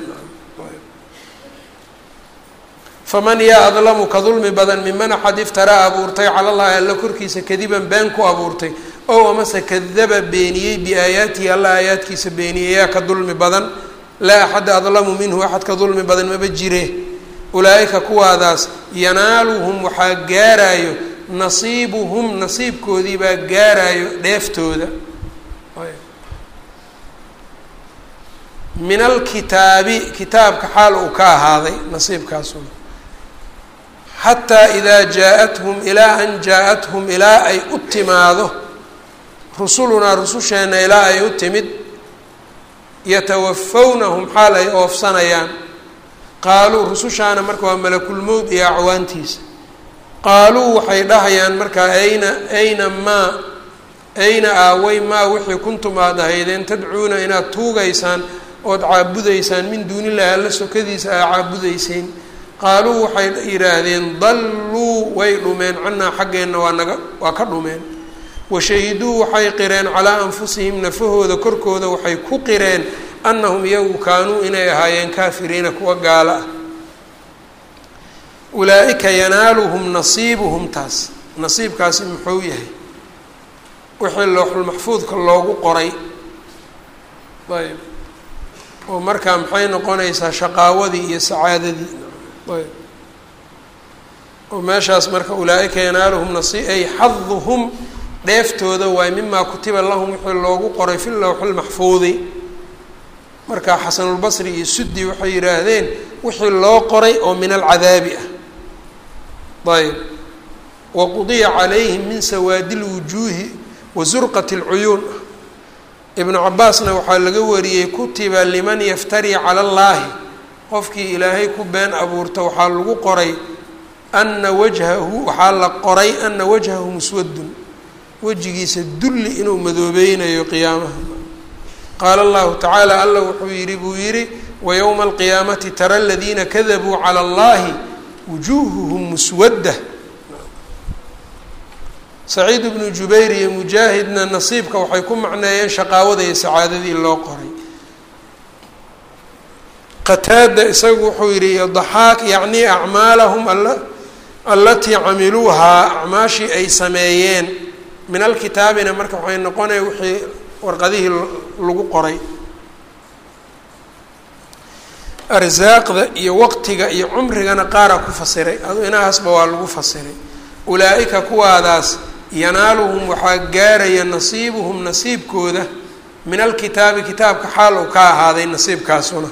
faman yaa adlamu ka dulmi badan miman axad iftaraa abuurtay cala llahi alla korkiisa kadiban been ku abuurtay ow amase kadaba beeniyey biaayaatihi alla aayaadkiisa beeniyey yaa ka dulmi badan laa axada adlamu minhu axad ka dulmi badan maba jire ulaa-ika kuwaadaas yanaaluhum waxaa gaaraayo nasiibuhum nasiibkoodii baa gaaraayo dheeftooda min alkitaabi kitaabka xaal uu ka ahaaday nasiibkaasuna xataa idaa jaa-athum ilaa an jaa-athum ilaa ay u timaado rusulunaa rususheenna ilaa ay u timid yatawafawnahum xaal ay oofsanayaan qaaluu rusushaana marka waa malakulmowd iyo acwaantiisa qaaluu waxay dhahayaan markaa ayna ayna maa ayna aaway maa wixii kuntum aada ahaydeen tadcuuna inaad tuugaysaan ood caabudaysaan min duunillahi alla sokadiisa aa caabudayseen qaaluu waxay yidhaahdeen dalluu way dhumeen cannaa xaggeenna waa naga waa ka dhumeen washahiduu waxay qireen calaa anfusihim nafahooda korkooda waxay ku qireen annahum iyagu kaanuu inay ahaayeen kaafiriina kuwa gaalo ah ulaa-ika yanaaluhum nasiibuhum taas nasiibkaasi muxuu yahay wixii looxulmaxfuudka loogu qoray ayb oo markaa maxay noqonaysaa shaqaawadii iyo sacaadadii ayb oo meeshaas marka ulaa-ika yanaaluhum nasiib ay xaduhum dheeftooda waay mimaa kutiba lahum wixii loogu qoray fi lowxilmaxfuudi marka xasanulbasri iyo suddi waxay yidhaahdeen wixii loo qoray oo min alcadaabi ah ayb waqudiya calayhim min sawaadi lwujuuhi wa zurqati اlcuyuun ibnu cabaasna waxaa laga wariyey kutiba liman yaftari cala allaahi qofkii ilaahay ku been abuurta waxaa lagu qoray ana wajhahu waxaa la qoray ana wajhahu muswadun wejigiisa dulli inuu madoobeynayo qiyaamaha qaala allahu tacaala alla wuxuu yidhi buu yidhi wayowma alqiyaamati tara aladiina kadabuu cala allahi wujuuhuhum muswadda saciid ibnu jubayr iyo mujaahidna nasiibka waxay ku macneeyeen shaqaawada iyo sacaadadii loo qoray qataada isagu wuxuu yidhi daxaak yacnii acmaalahum allatii camiluuhaa acmaashii ay sameeyeen min alkitaabina marka waxay noqonaya wixii warqadihii lagu qoray arsaaqda iyo waqtiga iyo cumrigana qaaraa ku fasiray adu inahaasba waa lagu fasiray ulaa-ika kuwaadaas yanaaluhum waxaa gaaraya nasiibuhum nasiibkooda min alkitaabi kitaabka xaal uu ka ahaaday nasiibkaasuna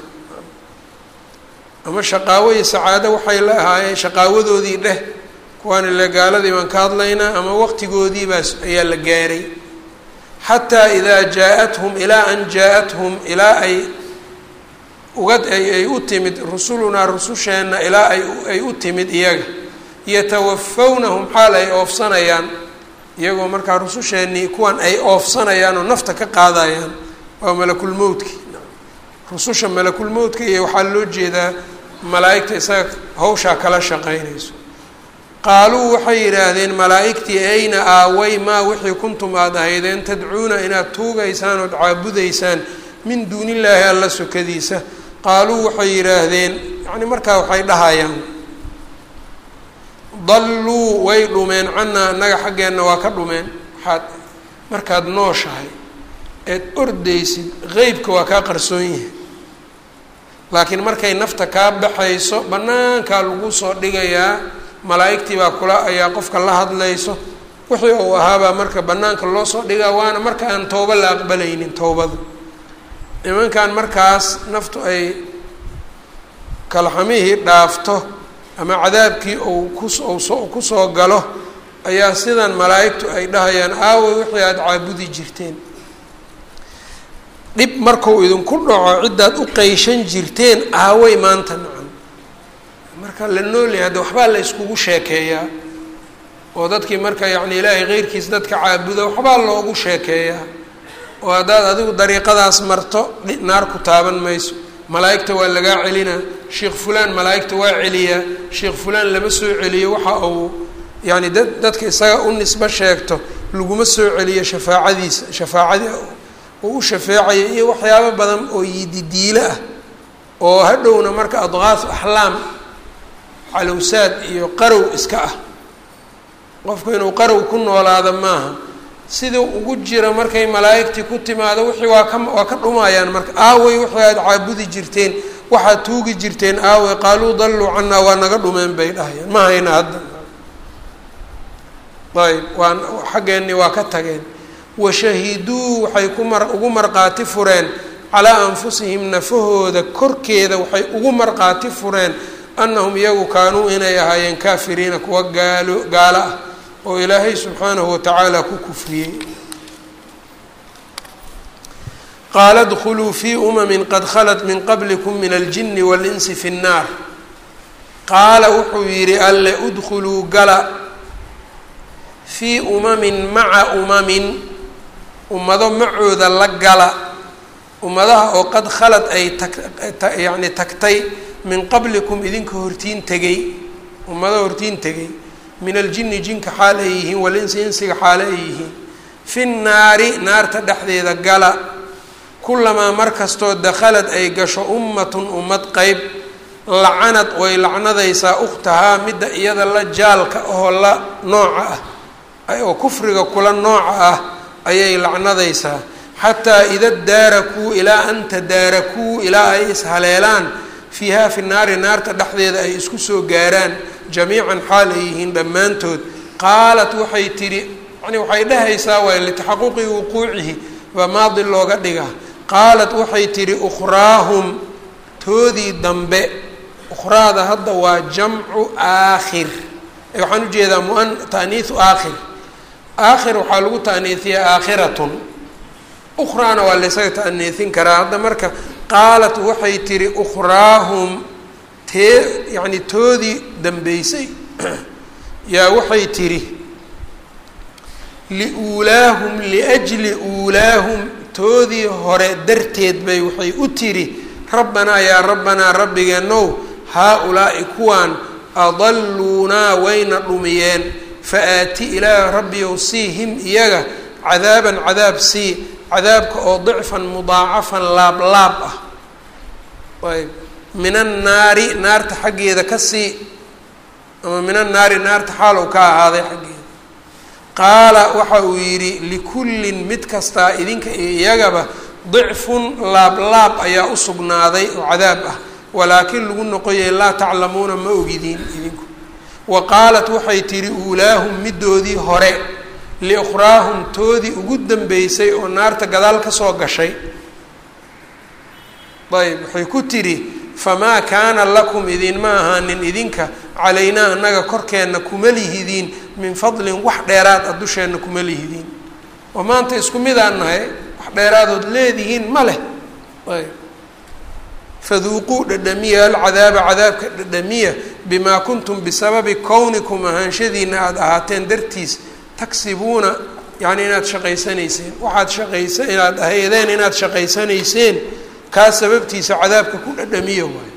ama shaqaawo iyo sacaado waxay la ahaayeen shaqaawadoodii dheh kuwaan ile gaaladii baan ka hadlaynaa ama waqtigoodiibaas ayaa la gaaray xataa idaa jaa-athum ilaa an jaa-athum ilaa ay uga ay u timid rusulunaa rususheenna ilaa ay ay u timid iyaga yatawafawnahum xaal ay oofsanayaan iyagoo markaa rususheennii kuwan ay oofsanayaan oo nafta ka qaadayaan waa malakulmowdki rususha malakulmowdka iyo waxaa loo jeedaa malaa-igta isaga hawshaa kala shaqeynayso qaaluu waxay yidhaahdeen malaa-igtii ayna aaway maa wixii kuntum aada ahaydeen tadcuuna inaad tuugaysaan ood caabudaysaan min duunillaahi alla sokadiisa qaaluu waxay yidhaahdeen yacni markaa waxay dhahayaan dalluu way dhumeen cannaa annaga xaggeenna waa ka dhumeen waxaad markaad nooshahay eed ordaysid qeybka waa kaa qarsoon yahay laakiin markay nafta kaa baxayso bannaankaa lagu soo dhigayaa malaa'igtii baa kula ayaa qofka la hadlayso wixii uu ahaabaa marka bannaanka loo soo dhigaa waana marka aan toobo la aqbalaynin towbada nimankan markaas naftu ay kalxamihii dhaafto ama cadaabkii uu kuso kusoo galo ayaa sidan malaa'igtu ay dhahayaan aaway wixii aada caabudi jirteen dhib markuu idinku dhaco ciddaad u qeyshan jirteen aaway maanta nacan marka la noolyahay hadda waxbaa la yskugu sheekeeyaa oo dadkii marka yacni ilaahay keyrkiis dadka caabuda waxbaa loogu sheekeeyaa oo haddaad adigu dariiqadaas marto naar ku taaban mayso malaa'igta waa lagaa celinaa sheekh fulaan malaa'igta waa celiyaa sheekh fulaan lama soo celiyo waxa uu yacni dad dadka isaga u nisbo sheegto laguma soo celiyo shafaacadiisa shafaacadii uu u shafeecaya iyo waxyaabo badan oo yididiilo ah oo hadhowna marka adqaaf axlaam calowsaad iyo qarow iska ah qofku inuu qarow ku noolaado maaha siduu ugu jira markay malaa'igtii ku timaado wixii waa ka waa ka dhumayaan marka aaway wixii aada caabudi jirteen waxaad tuugi jirteen aaway qaaluu dalluu cannaa waa naga dhumeen bay dhahayaan ma hayna hadda ayb waa xaggeennii waa ka tageen washahiduu waxay ku mar ugu marqaati fureen calaa anfusihim nafahooda korkeeda waxay ugu marqaati fureen annahum iyagu kaanuu inay ahaayeen kaafiriina kuwa gaalo gaalo ah oo ilaahay subxaanahu watacaala ku kufriyey qaala dkhuluu fii umamin qad khalat min qablikum min aljini waاlinsi fi اnnaar qaala wuxuu yidhi alle udkhuluu gala fii umamin maca umamin ummado macooda la gala ummadaha oo qad khalad ay tag yacni tagtay min qablikum idinka hortiin tegey ummado hortiin tegey min aljini jinka xaal ay yihiin walinsi insiga xaale ay yihiin fi nnaari naarta dhexdeeda gala kulamaa mar kastoo dakhalad ay gasho ummatun ummad qeyb lacanad way lacnadaysaa ukhtahaa midda iyada la jaalka oo la nooca ah oo kufriga kula nooca ah ayay lacnadaysaa xataa ida daarakuu ilaa an tadaarakuu ilaa ay ishaleelaan fiiha fi naari naarta dhexdeeda ay isku soo gaaraan jamiican xaal ay yihiin dhammaantood qaalat waxay tidhi yani waxay dhehaysaa waay litaxaquqi wuquucihi baa maadi looga dhigaa qaalat waxay tidhi ukhraahum toodii dambe ukhraada hadda waa jamcu aakhir waxaan ujeedaa muan taaniiu aakhir aakhir waxaa lagu taaniihiyaa aakhiratun ukhraana waa laysaga taaniihin karaa hadda marka qaalat waxay tidhi ukhraahum tee yacni toodii dambeysay yaa waxay tidhi liuulaahum liajli uulaahum toodii hore darteed bay waxay u tidhi rabbanaa yaa rabbanaa rabbigeenow haa-ulaa'i kuwaan adalluunaa wayna dhumiyeen fa aati ilaaha rabbiyow sii him iyaga cadaaban cadaab sii cadaabka oo dicfan mudaacafan laab laab ah ayb min annaari naarta xaggeeda ka sii ama min annaari naarta xaalow ka ahaaday xaggeeda qaala waxa uu yidhi likullin mid kastaa idinka iyo iyagaba dicfun laab laab ayaa u sugnaaday oo cadaab ah walaakin lagu noqoyay laa taclamuuna ma ogidiin idinku wa qaalat waxay tidhi uulaahum middoodii hore liukhraahum toodii ugu dambeysay oo naarta gadaal ka soo gashay ayb waxay ku tidhi famaa kaana lakum idinma ahaanin idinka calaynaa annaga korkeenna kuma lihidiin min fadlin wax dheeraad a dusheenna kuma lihidiin oo maanta isku midaan nahay wax dheeraadood leedihiin ma leh ayb faduuquu dhadhamiya alcadaaba cadaabka dhadhamiya bimaa kuntum bisababi kownikum ahaanshadiina aada ahaateen dartiis tagsibuuna yacni inaad shaqaysanayseen waxaad shaqaysa inaad ahaydeen inaad shaqaysanayseen kaa sababtiisa cadaabka ku dhadhamiya waayo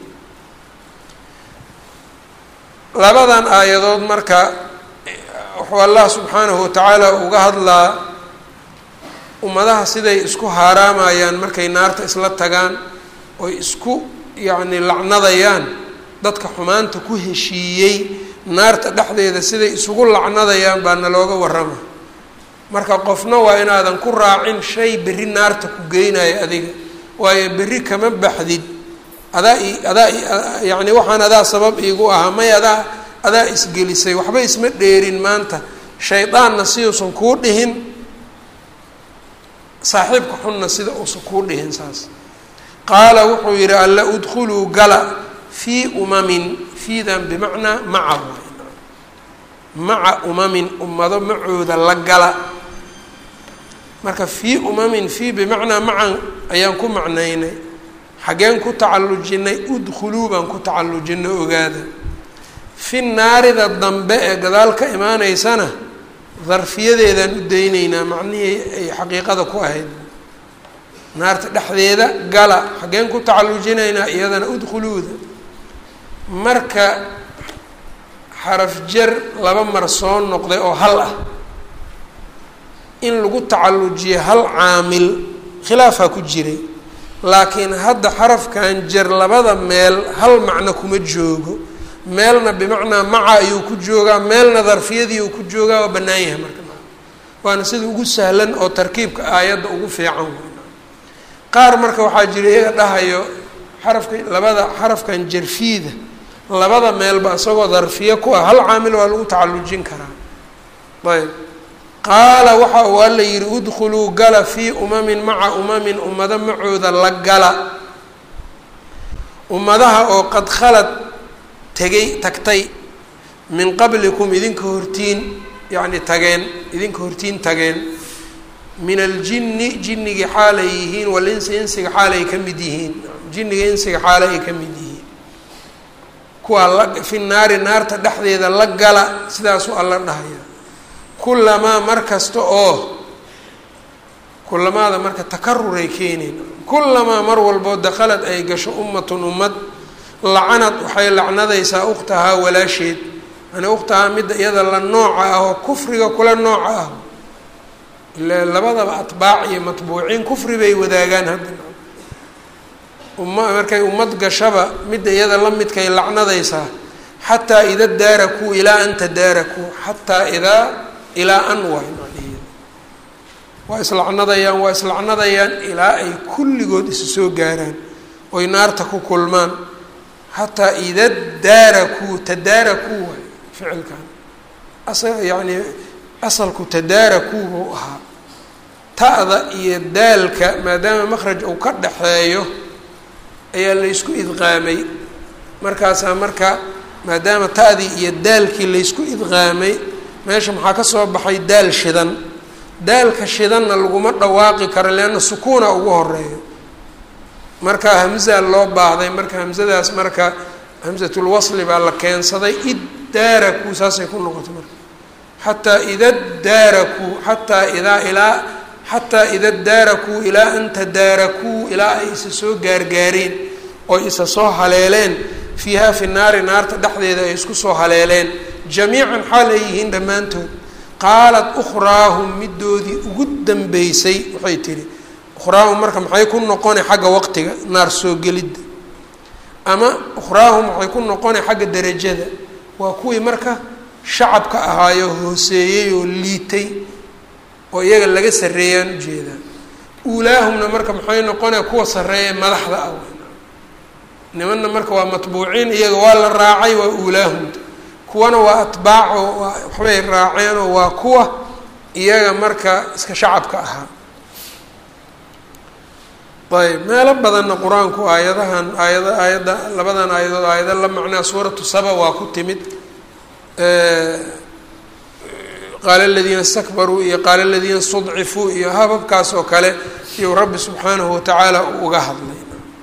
labadan aayadood marka wuxuu allah subxaanahu watacaala uga hadlaa ummadaha siday isku haaraamayaan markay naarta isla tagaan oy isku yacni lacnadayaan dadka xumaanta ku heshiiyey naarta dhexdeeda siday isugu lacnadayaan baa nalooga warrama marka qofna waa inaadan ku raacin shay berri naarta ku geynayo adiga waayo berri kama baxdid adaa i adaa yacni waxaan adaa sabab iigu ahaa may adaa adaa isgelisay waxba isma dheerin maanta shaydaanna siduusan kuu dhihin saaxiibka xunna sida uusan kuu dhihin saas qaala wuxuu yidhi alla udkhuluu gala fii umamin fiidan bimacnaa maca maca umamin ummado macooda la gala marka fii umamin fii bimacnaa macan ayaan ku macnaynay xaggeen ku tacallujinay udkhuluu baan ku tacallujinay ogaada fi naarida dambe ee gadaal ka imaaneysana darfiyadeedaan u dayneynaa macnihii ay xaqiiqada ku ahayd naarta dhexdeeda gala xaggeen ku tacallujinaynaa iyadana udkhuluuda marka xaraf jar laba mar soo noqday oo hal ah in lagu tacallujiyo hal caamil khilaafaa ku jiray laakiin hadda xarafkan jar labada meel hal macno kuma joogo meelna bimacnaa maca ayuu ku joogaa meelna darfiyadii uu ku joogaa waa bannaan yahay marka waana sida ugu sahlan oo tarkiibka aayadda ugu fiican qaar marka waxaa jira iyaga dhahayo xarafka labada xarafkan jarfiida labada meelba isagoo darfiyo ku ah hal caamil waa lagu tacallujin karaa ayb qaala waxa uu alla yihi udkhuluu gala fii umamin maca umamin ummado macooda la gala ummadaha oo qad khalad tegay tagtay min qablikum idinka hortiin yacni tageen idinka hortiin tageen min aljinni jinnigii xaalay yihiin walinsi insiga xaalay ka mid yihiin jinniga insiga xaala ay ka mid yihiin kuwaa la fi naari naarta dhexdeeda la gala sidaasuu alla dhahaya kulamaa mar kasta oo kulamaada marka takaruray keenayn kulamaa mar walboo dakhalad ay gasho ummatun ummad lacanad waxay lacnadaysaa ukhtahaa walaasheed yani ukhtahaa midda iyada la nooca ah oo kufriga kula nooca ah ila labadaba atbaac iyo matbuuciin kufri bay wadaagaan hadda umma markay ummad gashaba midda iyada la midkay lacnadaysaa xataa ida daarakuu ilaa an tadaarakuu xataa idaa ilaa an waay macnaheedu waa islacnadayaan waa islacnadayaan ilaa ay kulligood isu soo gaaraan oy naarta ku kulmaan xataa ida daarakuu tadaarakuu waay ficilkan asa yacni asalku tadaarakuu buu ahaa ta'da iyo daalka maadaama makhraj uu ka dhaxeeyo ayaa laysku idqaamay markaasaa marka maadaama ta'dii iyo daalkii laysku idqaamay meesha maxaa ka soo baxay daal shidan daalka shidanna laguma dhawaaqi karo leanna sukuuna ugu horeeyo marka hamzaa loo baahday marka hamzadaas marka hamsatulwasli baa la keensaday id daarakuu saasay ku noqotay marka xataa ida daarakuu xataa idaa ilaa xataa ida daarakuu ilaa an tadaarakuu ilaa ay isa soo gaargaareen oy isa soo haleeleen fiiha fi naari naarta dhexdeeda ay isku soo haleeleen jamiican xaal ay yihiin dhammaantood qaalat ukhraahum middoodii ugu dambeysay waxay tihi ukhraahum marka maxay ku noqona xagga waqtiga naar soo gelidda ama ukhraahum waxay ku noqona xagga derajada waa kuwii marka shacabka ahaayo hooseeyey oo liitay oo iyaga laga sarreeyaan ujeedaa uulaahumna marka maxay noqonaya kuwa sarreeya madaxda ah nimanna marka waa matbuuciin iyaga waa la raacay waa uulaahumta kuwana waa atbaac oo waa waxbay raaceen oo waa kuwa iyaga marka iska shacabka ahaa ayb meelo badanna qur-aanku aayadahan aayada aayadda labadan aayadood aayado la macnaa suuratu saba waa ku timid qaala aladiina istakbaruu iyo qaala aladiina istudcifuu iyo hababkaas oo kale iyuu rabbi subxaanahu watacaala uga hadlay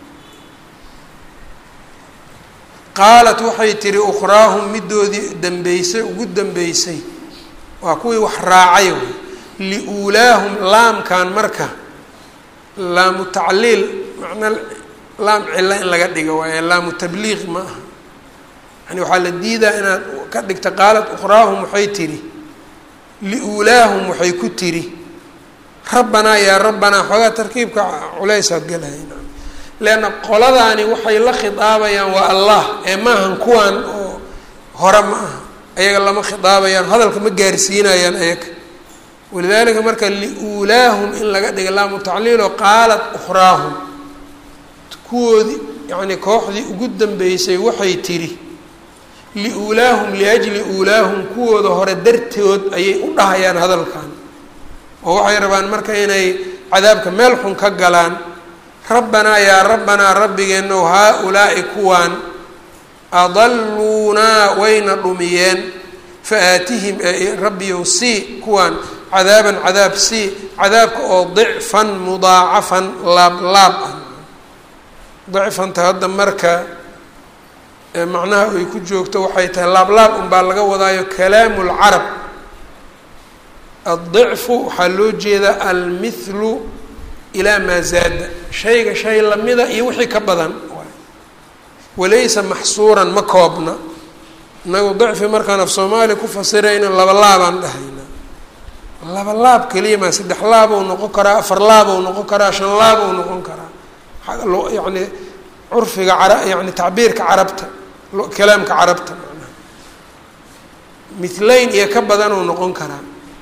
qaalat waxay tihi ukhraahum middoodii dambeysay ugu dambeysay waa kuwii wax raacay liuulaahum laamkan marka laamu tacliil macna laam cilo in laga dhigo waaye laamu tabliiq ma aha yani waxaa la diidaa inaad ka dhigta qaalat ukhraahum waxay tihi liuulaahum waxay ku tiri rabbanaa yaa rabbanaa xoogaa tarkiibka culaysaa gelahayna leanna qoladaani waxay la khidaabayaan waa allah ee maahan kuwan oo hore ma aha ayaga lama khidaabayaan hadalka ma gaarsiinayaan ayaga walidaalika marka liuulaahum in laga dhiga laamu tacliilo qaalat ukhraahum kuwoodii yacni kooxdii ugu dambeysay waxay tiri liuulaahum liajli uulaahum kuwooda hore dartood ayay u dhahayaan hadalkan oo waxay rabaan marka inay cadaabka meel xun ka galaan rabbanaa yaa rabbanaa rabbigeenow haa-ulaa'i kuwaan adaluunaa wayna dhumiyeen fa aatihim rabbiyow sii kuwaan cadaaban cadaab sii cadaabka oo dicfan mudaacafan laab laab ah dicfanta hadda marka macnaha ay ku joogto waxay tahay laablaab unbaa laga wadaayo kalaamu lcarab addicfu waxaa loo jeedaa almithlu ilaa maa zaada shayga shay lamida iyo wixii ka badan walaysa maxsuuran ma koobna inagu dicfi markaan af soomaali ku fasirayna laba laabaan dhahayna laba laab keliya maa saddex laabou noqon karaa afar laabou noqon karaa shan laabou noqon karaa yacni curfiga cara yani tacbiirka carabta kalaamka carabta macnaha mithlayn iyo ka badanuu noqon karaa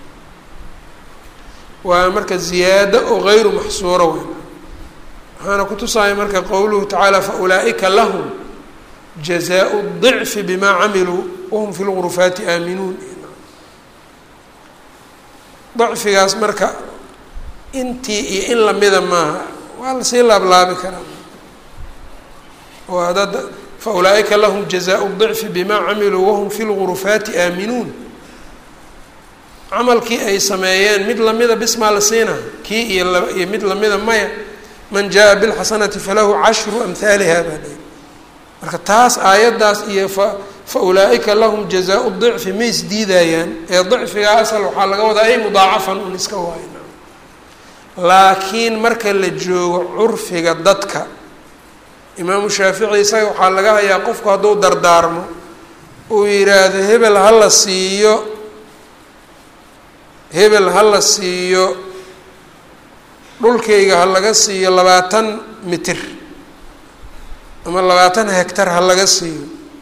waa marka ziyaado oo gayru maxsuuro weyn waxaana kutusaya marka qowluhu tacaala faulaa'ika lahum jazaau dicfi bimaa camiluu wahum fi lgurufaati aaminuun dicfigaas marka intii iyo in lamida maaha waa lasii laablaabi karaa oo hadad faulaa'ika lahum jazaau dicfi bimaa camiluu wahum fi lgurufaati aaminuun camalkii ay sameeyeen mid lamida bismaa la siina kii iyo laba iyo mid lamida maya man jaa bilxasanati falahu cashru amhaaliha baa dhahy marka taas aayaddaas iyo fa fa ulaa'ika lahum jazaau dicfi ma isdiidayaan ee dicfigaa asal waxaa laga wadaa ay mudaacafan un iska waayo laakiin marka la joogo curfiga dadka imaamu shaafici isaga waxaa laga hayaa qofku hadduu dardaarmo uu yidhaahdo hebel ha la siiyo hebel ha la siiyo dhulkayga ha laga siiyo labaatan mitir ama labaatan hegtar ha laga siiyo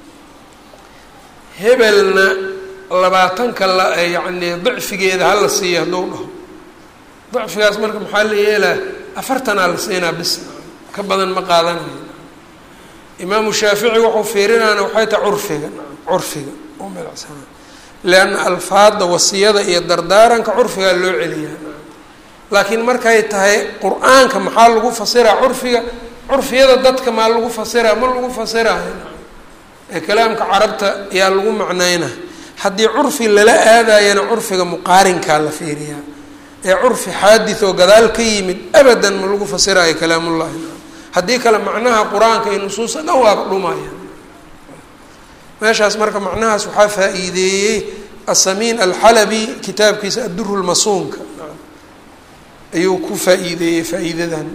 hebelna labaatanka la yacni dicfigeeda ha la siiyo hadduu dhaho dicfigaas marka maxaa la yeelaa afartanaa la siinaa bis ka badan ma qaadanayo imaamu shaafici wuxuu fiirinaana waxay tahay curfiga curfiga u milacsana leanna alfaada wasiyada iyo dardaaranka curfigaa loo celiyaa laakiin markay tahay qur-aanka maxaa lagu fasiraa curfiga curfiyada dadka maa lagu fasiraa ma lagu fasirayo ee kalaamka carabta ayaa lagu macnayna haddii curfi lala aadayana curfiga muqaarinkaa la fiiriyaa ee curfi xaadith oo gadaal ka yimid abadan ma lagu fasiraayo kalaamullahi haddii kale macnaha qur-aanka iyo nusuusa dhan waaba dhumaya meeshaas marka macnahaas waxaa faa-iideeyey asamiin alxalabi kitaabkiisa adduru lmasuunka ayuu ku faa-iideeyey faa-iidadan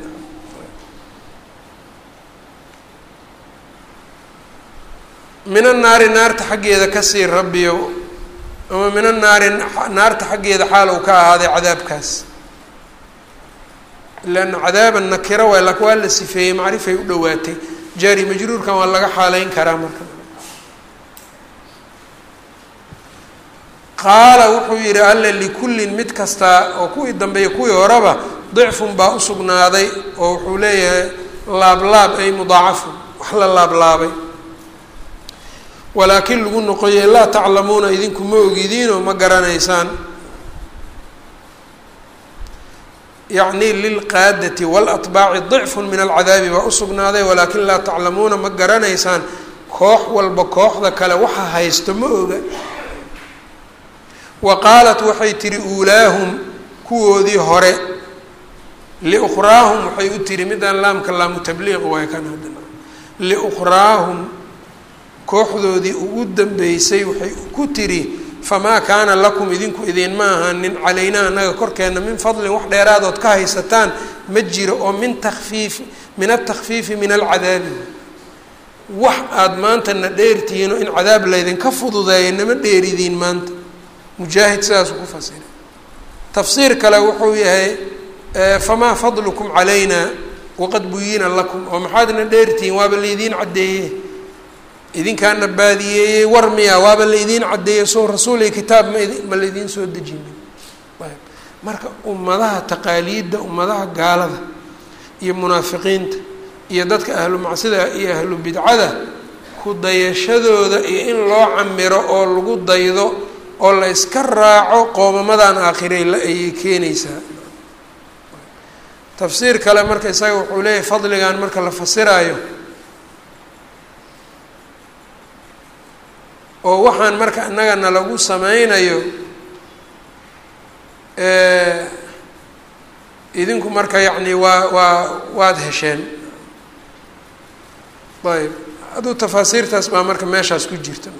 min annaari naarta xaggeeda kasii rabbiyo ama min annaari naarta xaggeeda xaal uu ka ahaaday cadaabkaas leanna cadaaba nakira waay laakin waa la sifeeyey macrifay u dhowaatay jaari majruurkan waa laga xaaleyn karaa marka qaala wuxuu yidhi alle likullin mid kastaa oo kuwii dambeeya kuwii horeba dicfun baa usugnaaday oo wuxuu leeyahay laablaab ay mudaacafun wax la laablaabay walaakin lagu noqoyey laa taclamuuna idinku ma ogidiinoo ma garanaysaan yacni lilqaadati waalatbaaci dicfun min alcadaabi baa usugnaaday walaakin laa taclamuuna ma garanaysaan koox walba kooxda kale waxa haysto ma oga wa qaalat waxay tihi uulaahum kuwoodii hore liukhraahum waxay u tihi midaan laamka laamu tabliiq waay kan haddana liukhraahum kooxdoodii ugu dambeysay waxay ku tiri famaa kaana lakum idinku idinma ahanin calaynaa annaga korkeenna min fadlin wax dheeraadood ka haysataan ma jiro oo min takfiifi min atakfiifi min alcadaabi wax aada maanta na dheertihiin oo in cadaab laydinka fududeeya nama dheeridiin maanta mujaahid sidaasuu ku fasiray tafsiir kale wuxuu yahay famaa fadlukum calayna waqad buyina lakum oo maxaadna dheertihiin waaba laydiin caddeeye idinkaana baadiyeeyey war miya waaba laydiin caddeeyey soo rasuul iyo kitaab ma ma laydiin soo dejinin ayb marka ummadaha taqaaliidda ummadaha gaalada iyo munaafiqiinta iyo dadka ahlu macsida iyo ahlu bidcada ku dayashadooda iyo in loo camiro oo lagu daydo oo la iska raaco qoomamadan aakhirey la ayay keenaysaa tafsiir kale marka isaga wuxuu leeyahay fadligan marka la fasiraayo oo waxaan marka innagana lagu sameynayo idinku marka yacni waa waa waad hesheen ayb hadduu tafaasiirtaas baa marka meeshaas ku jirta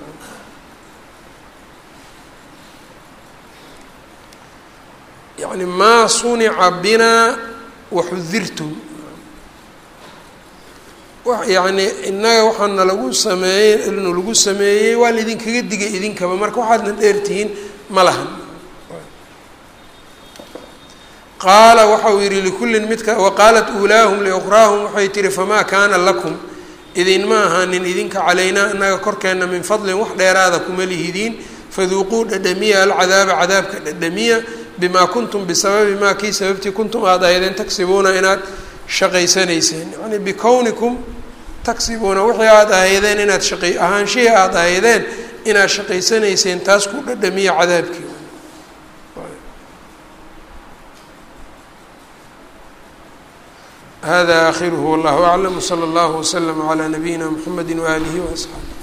yani maa sunica binaa waxudirtum yani innaga waxaana lagu sameeyey nu lagu sameeyey waa laidinkaga digay idinkaba marka waxaadna dheertihiin ma lahan qaala waxa uu yihi likullin midka waqaalat uulaahum liukhraahum waxay tihi famaa kaana lakum idinma ahaanin idinka calaynaa inaga korkeenna min fadlin wax dheeraada kuma lihidiin faduuquu dhadhamiya alcadaaba cadaabka dhadhamiya bimaa kuntum bisababi maa kii sababtii kuntum aada ahaydeen tagsibuuna inaad shaqaysanayseen yani bikownikum tagsibuuna wixii aada ahaydeen inaad shaqay ahaanshihii aada ahaydeen inaad shaqaysanayseen taas ku dhadhamiya cadaabkii hada akhiruhu wallahu aclam wsala allahu waslama calaa nabiyina mxamedi waaalihi waasxaabi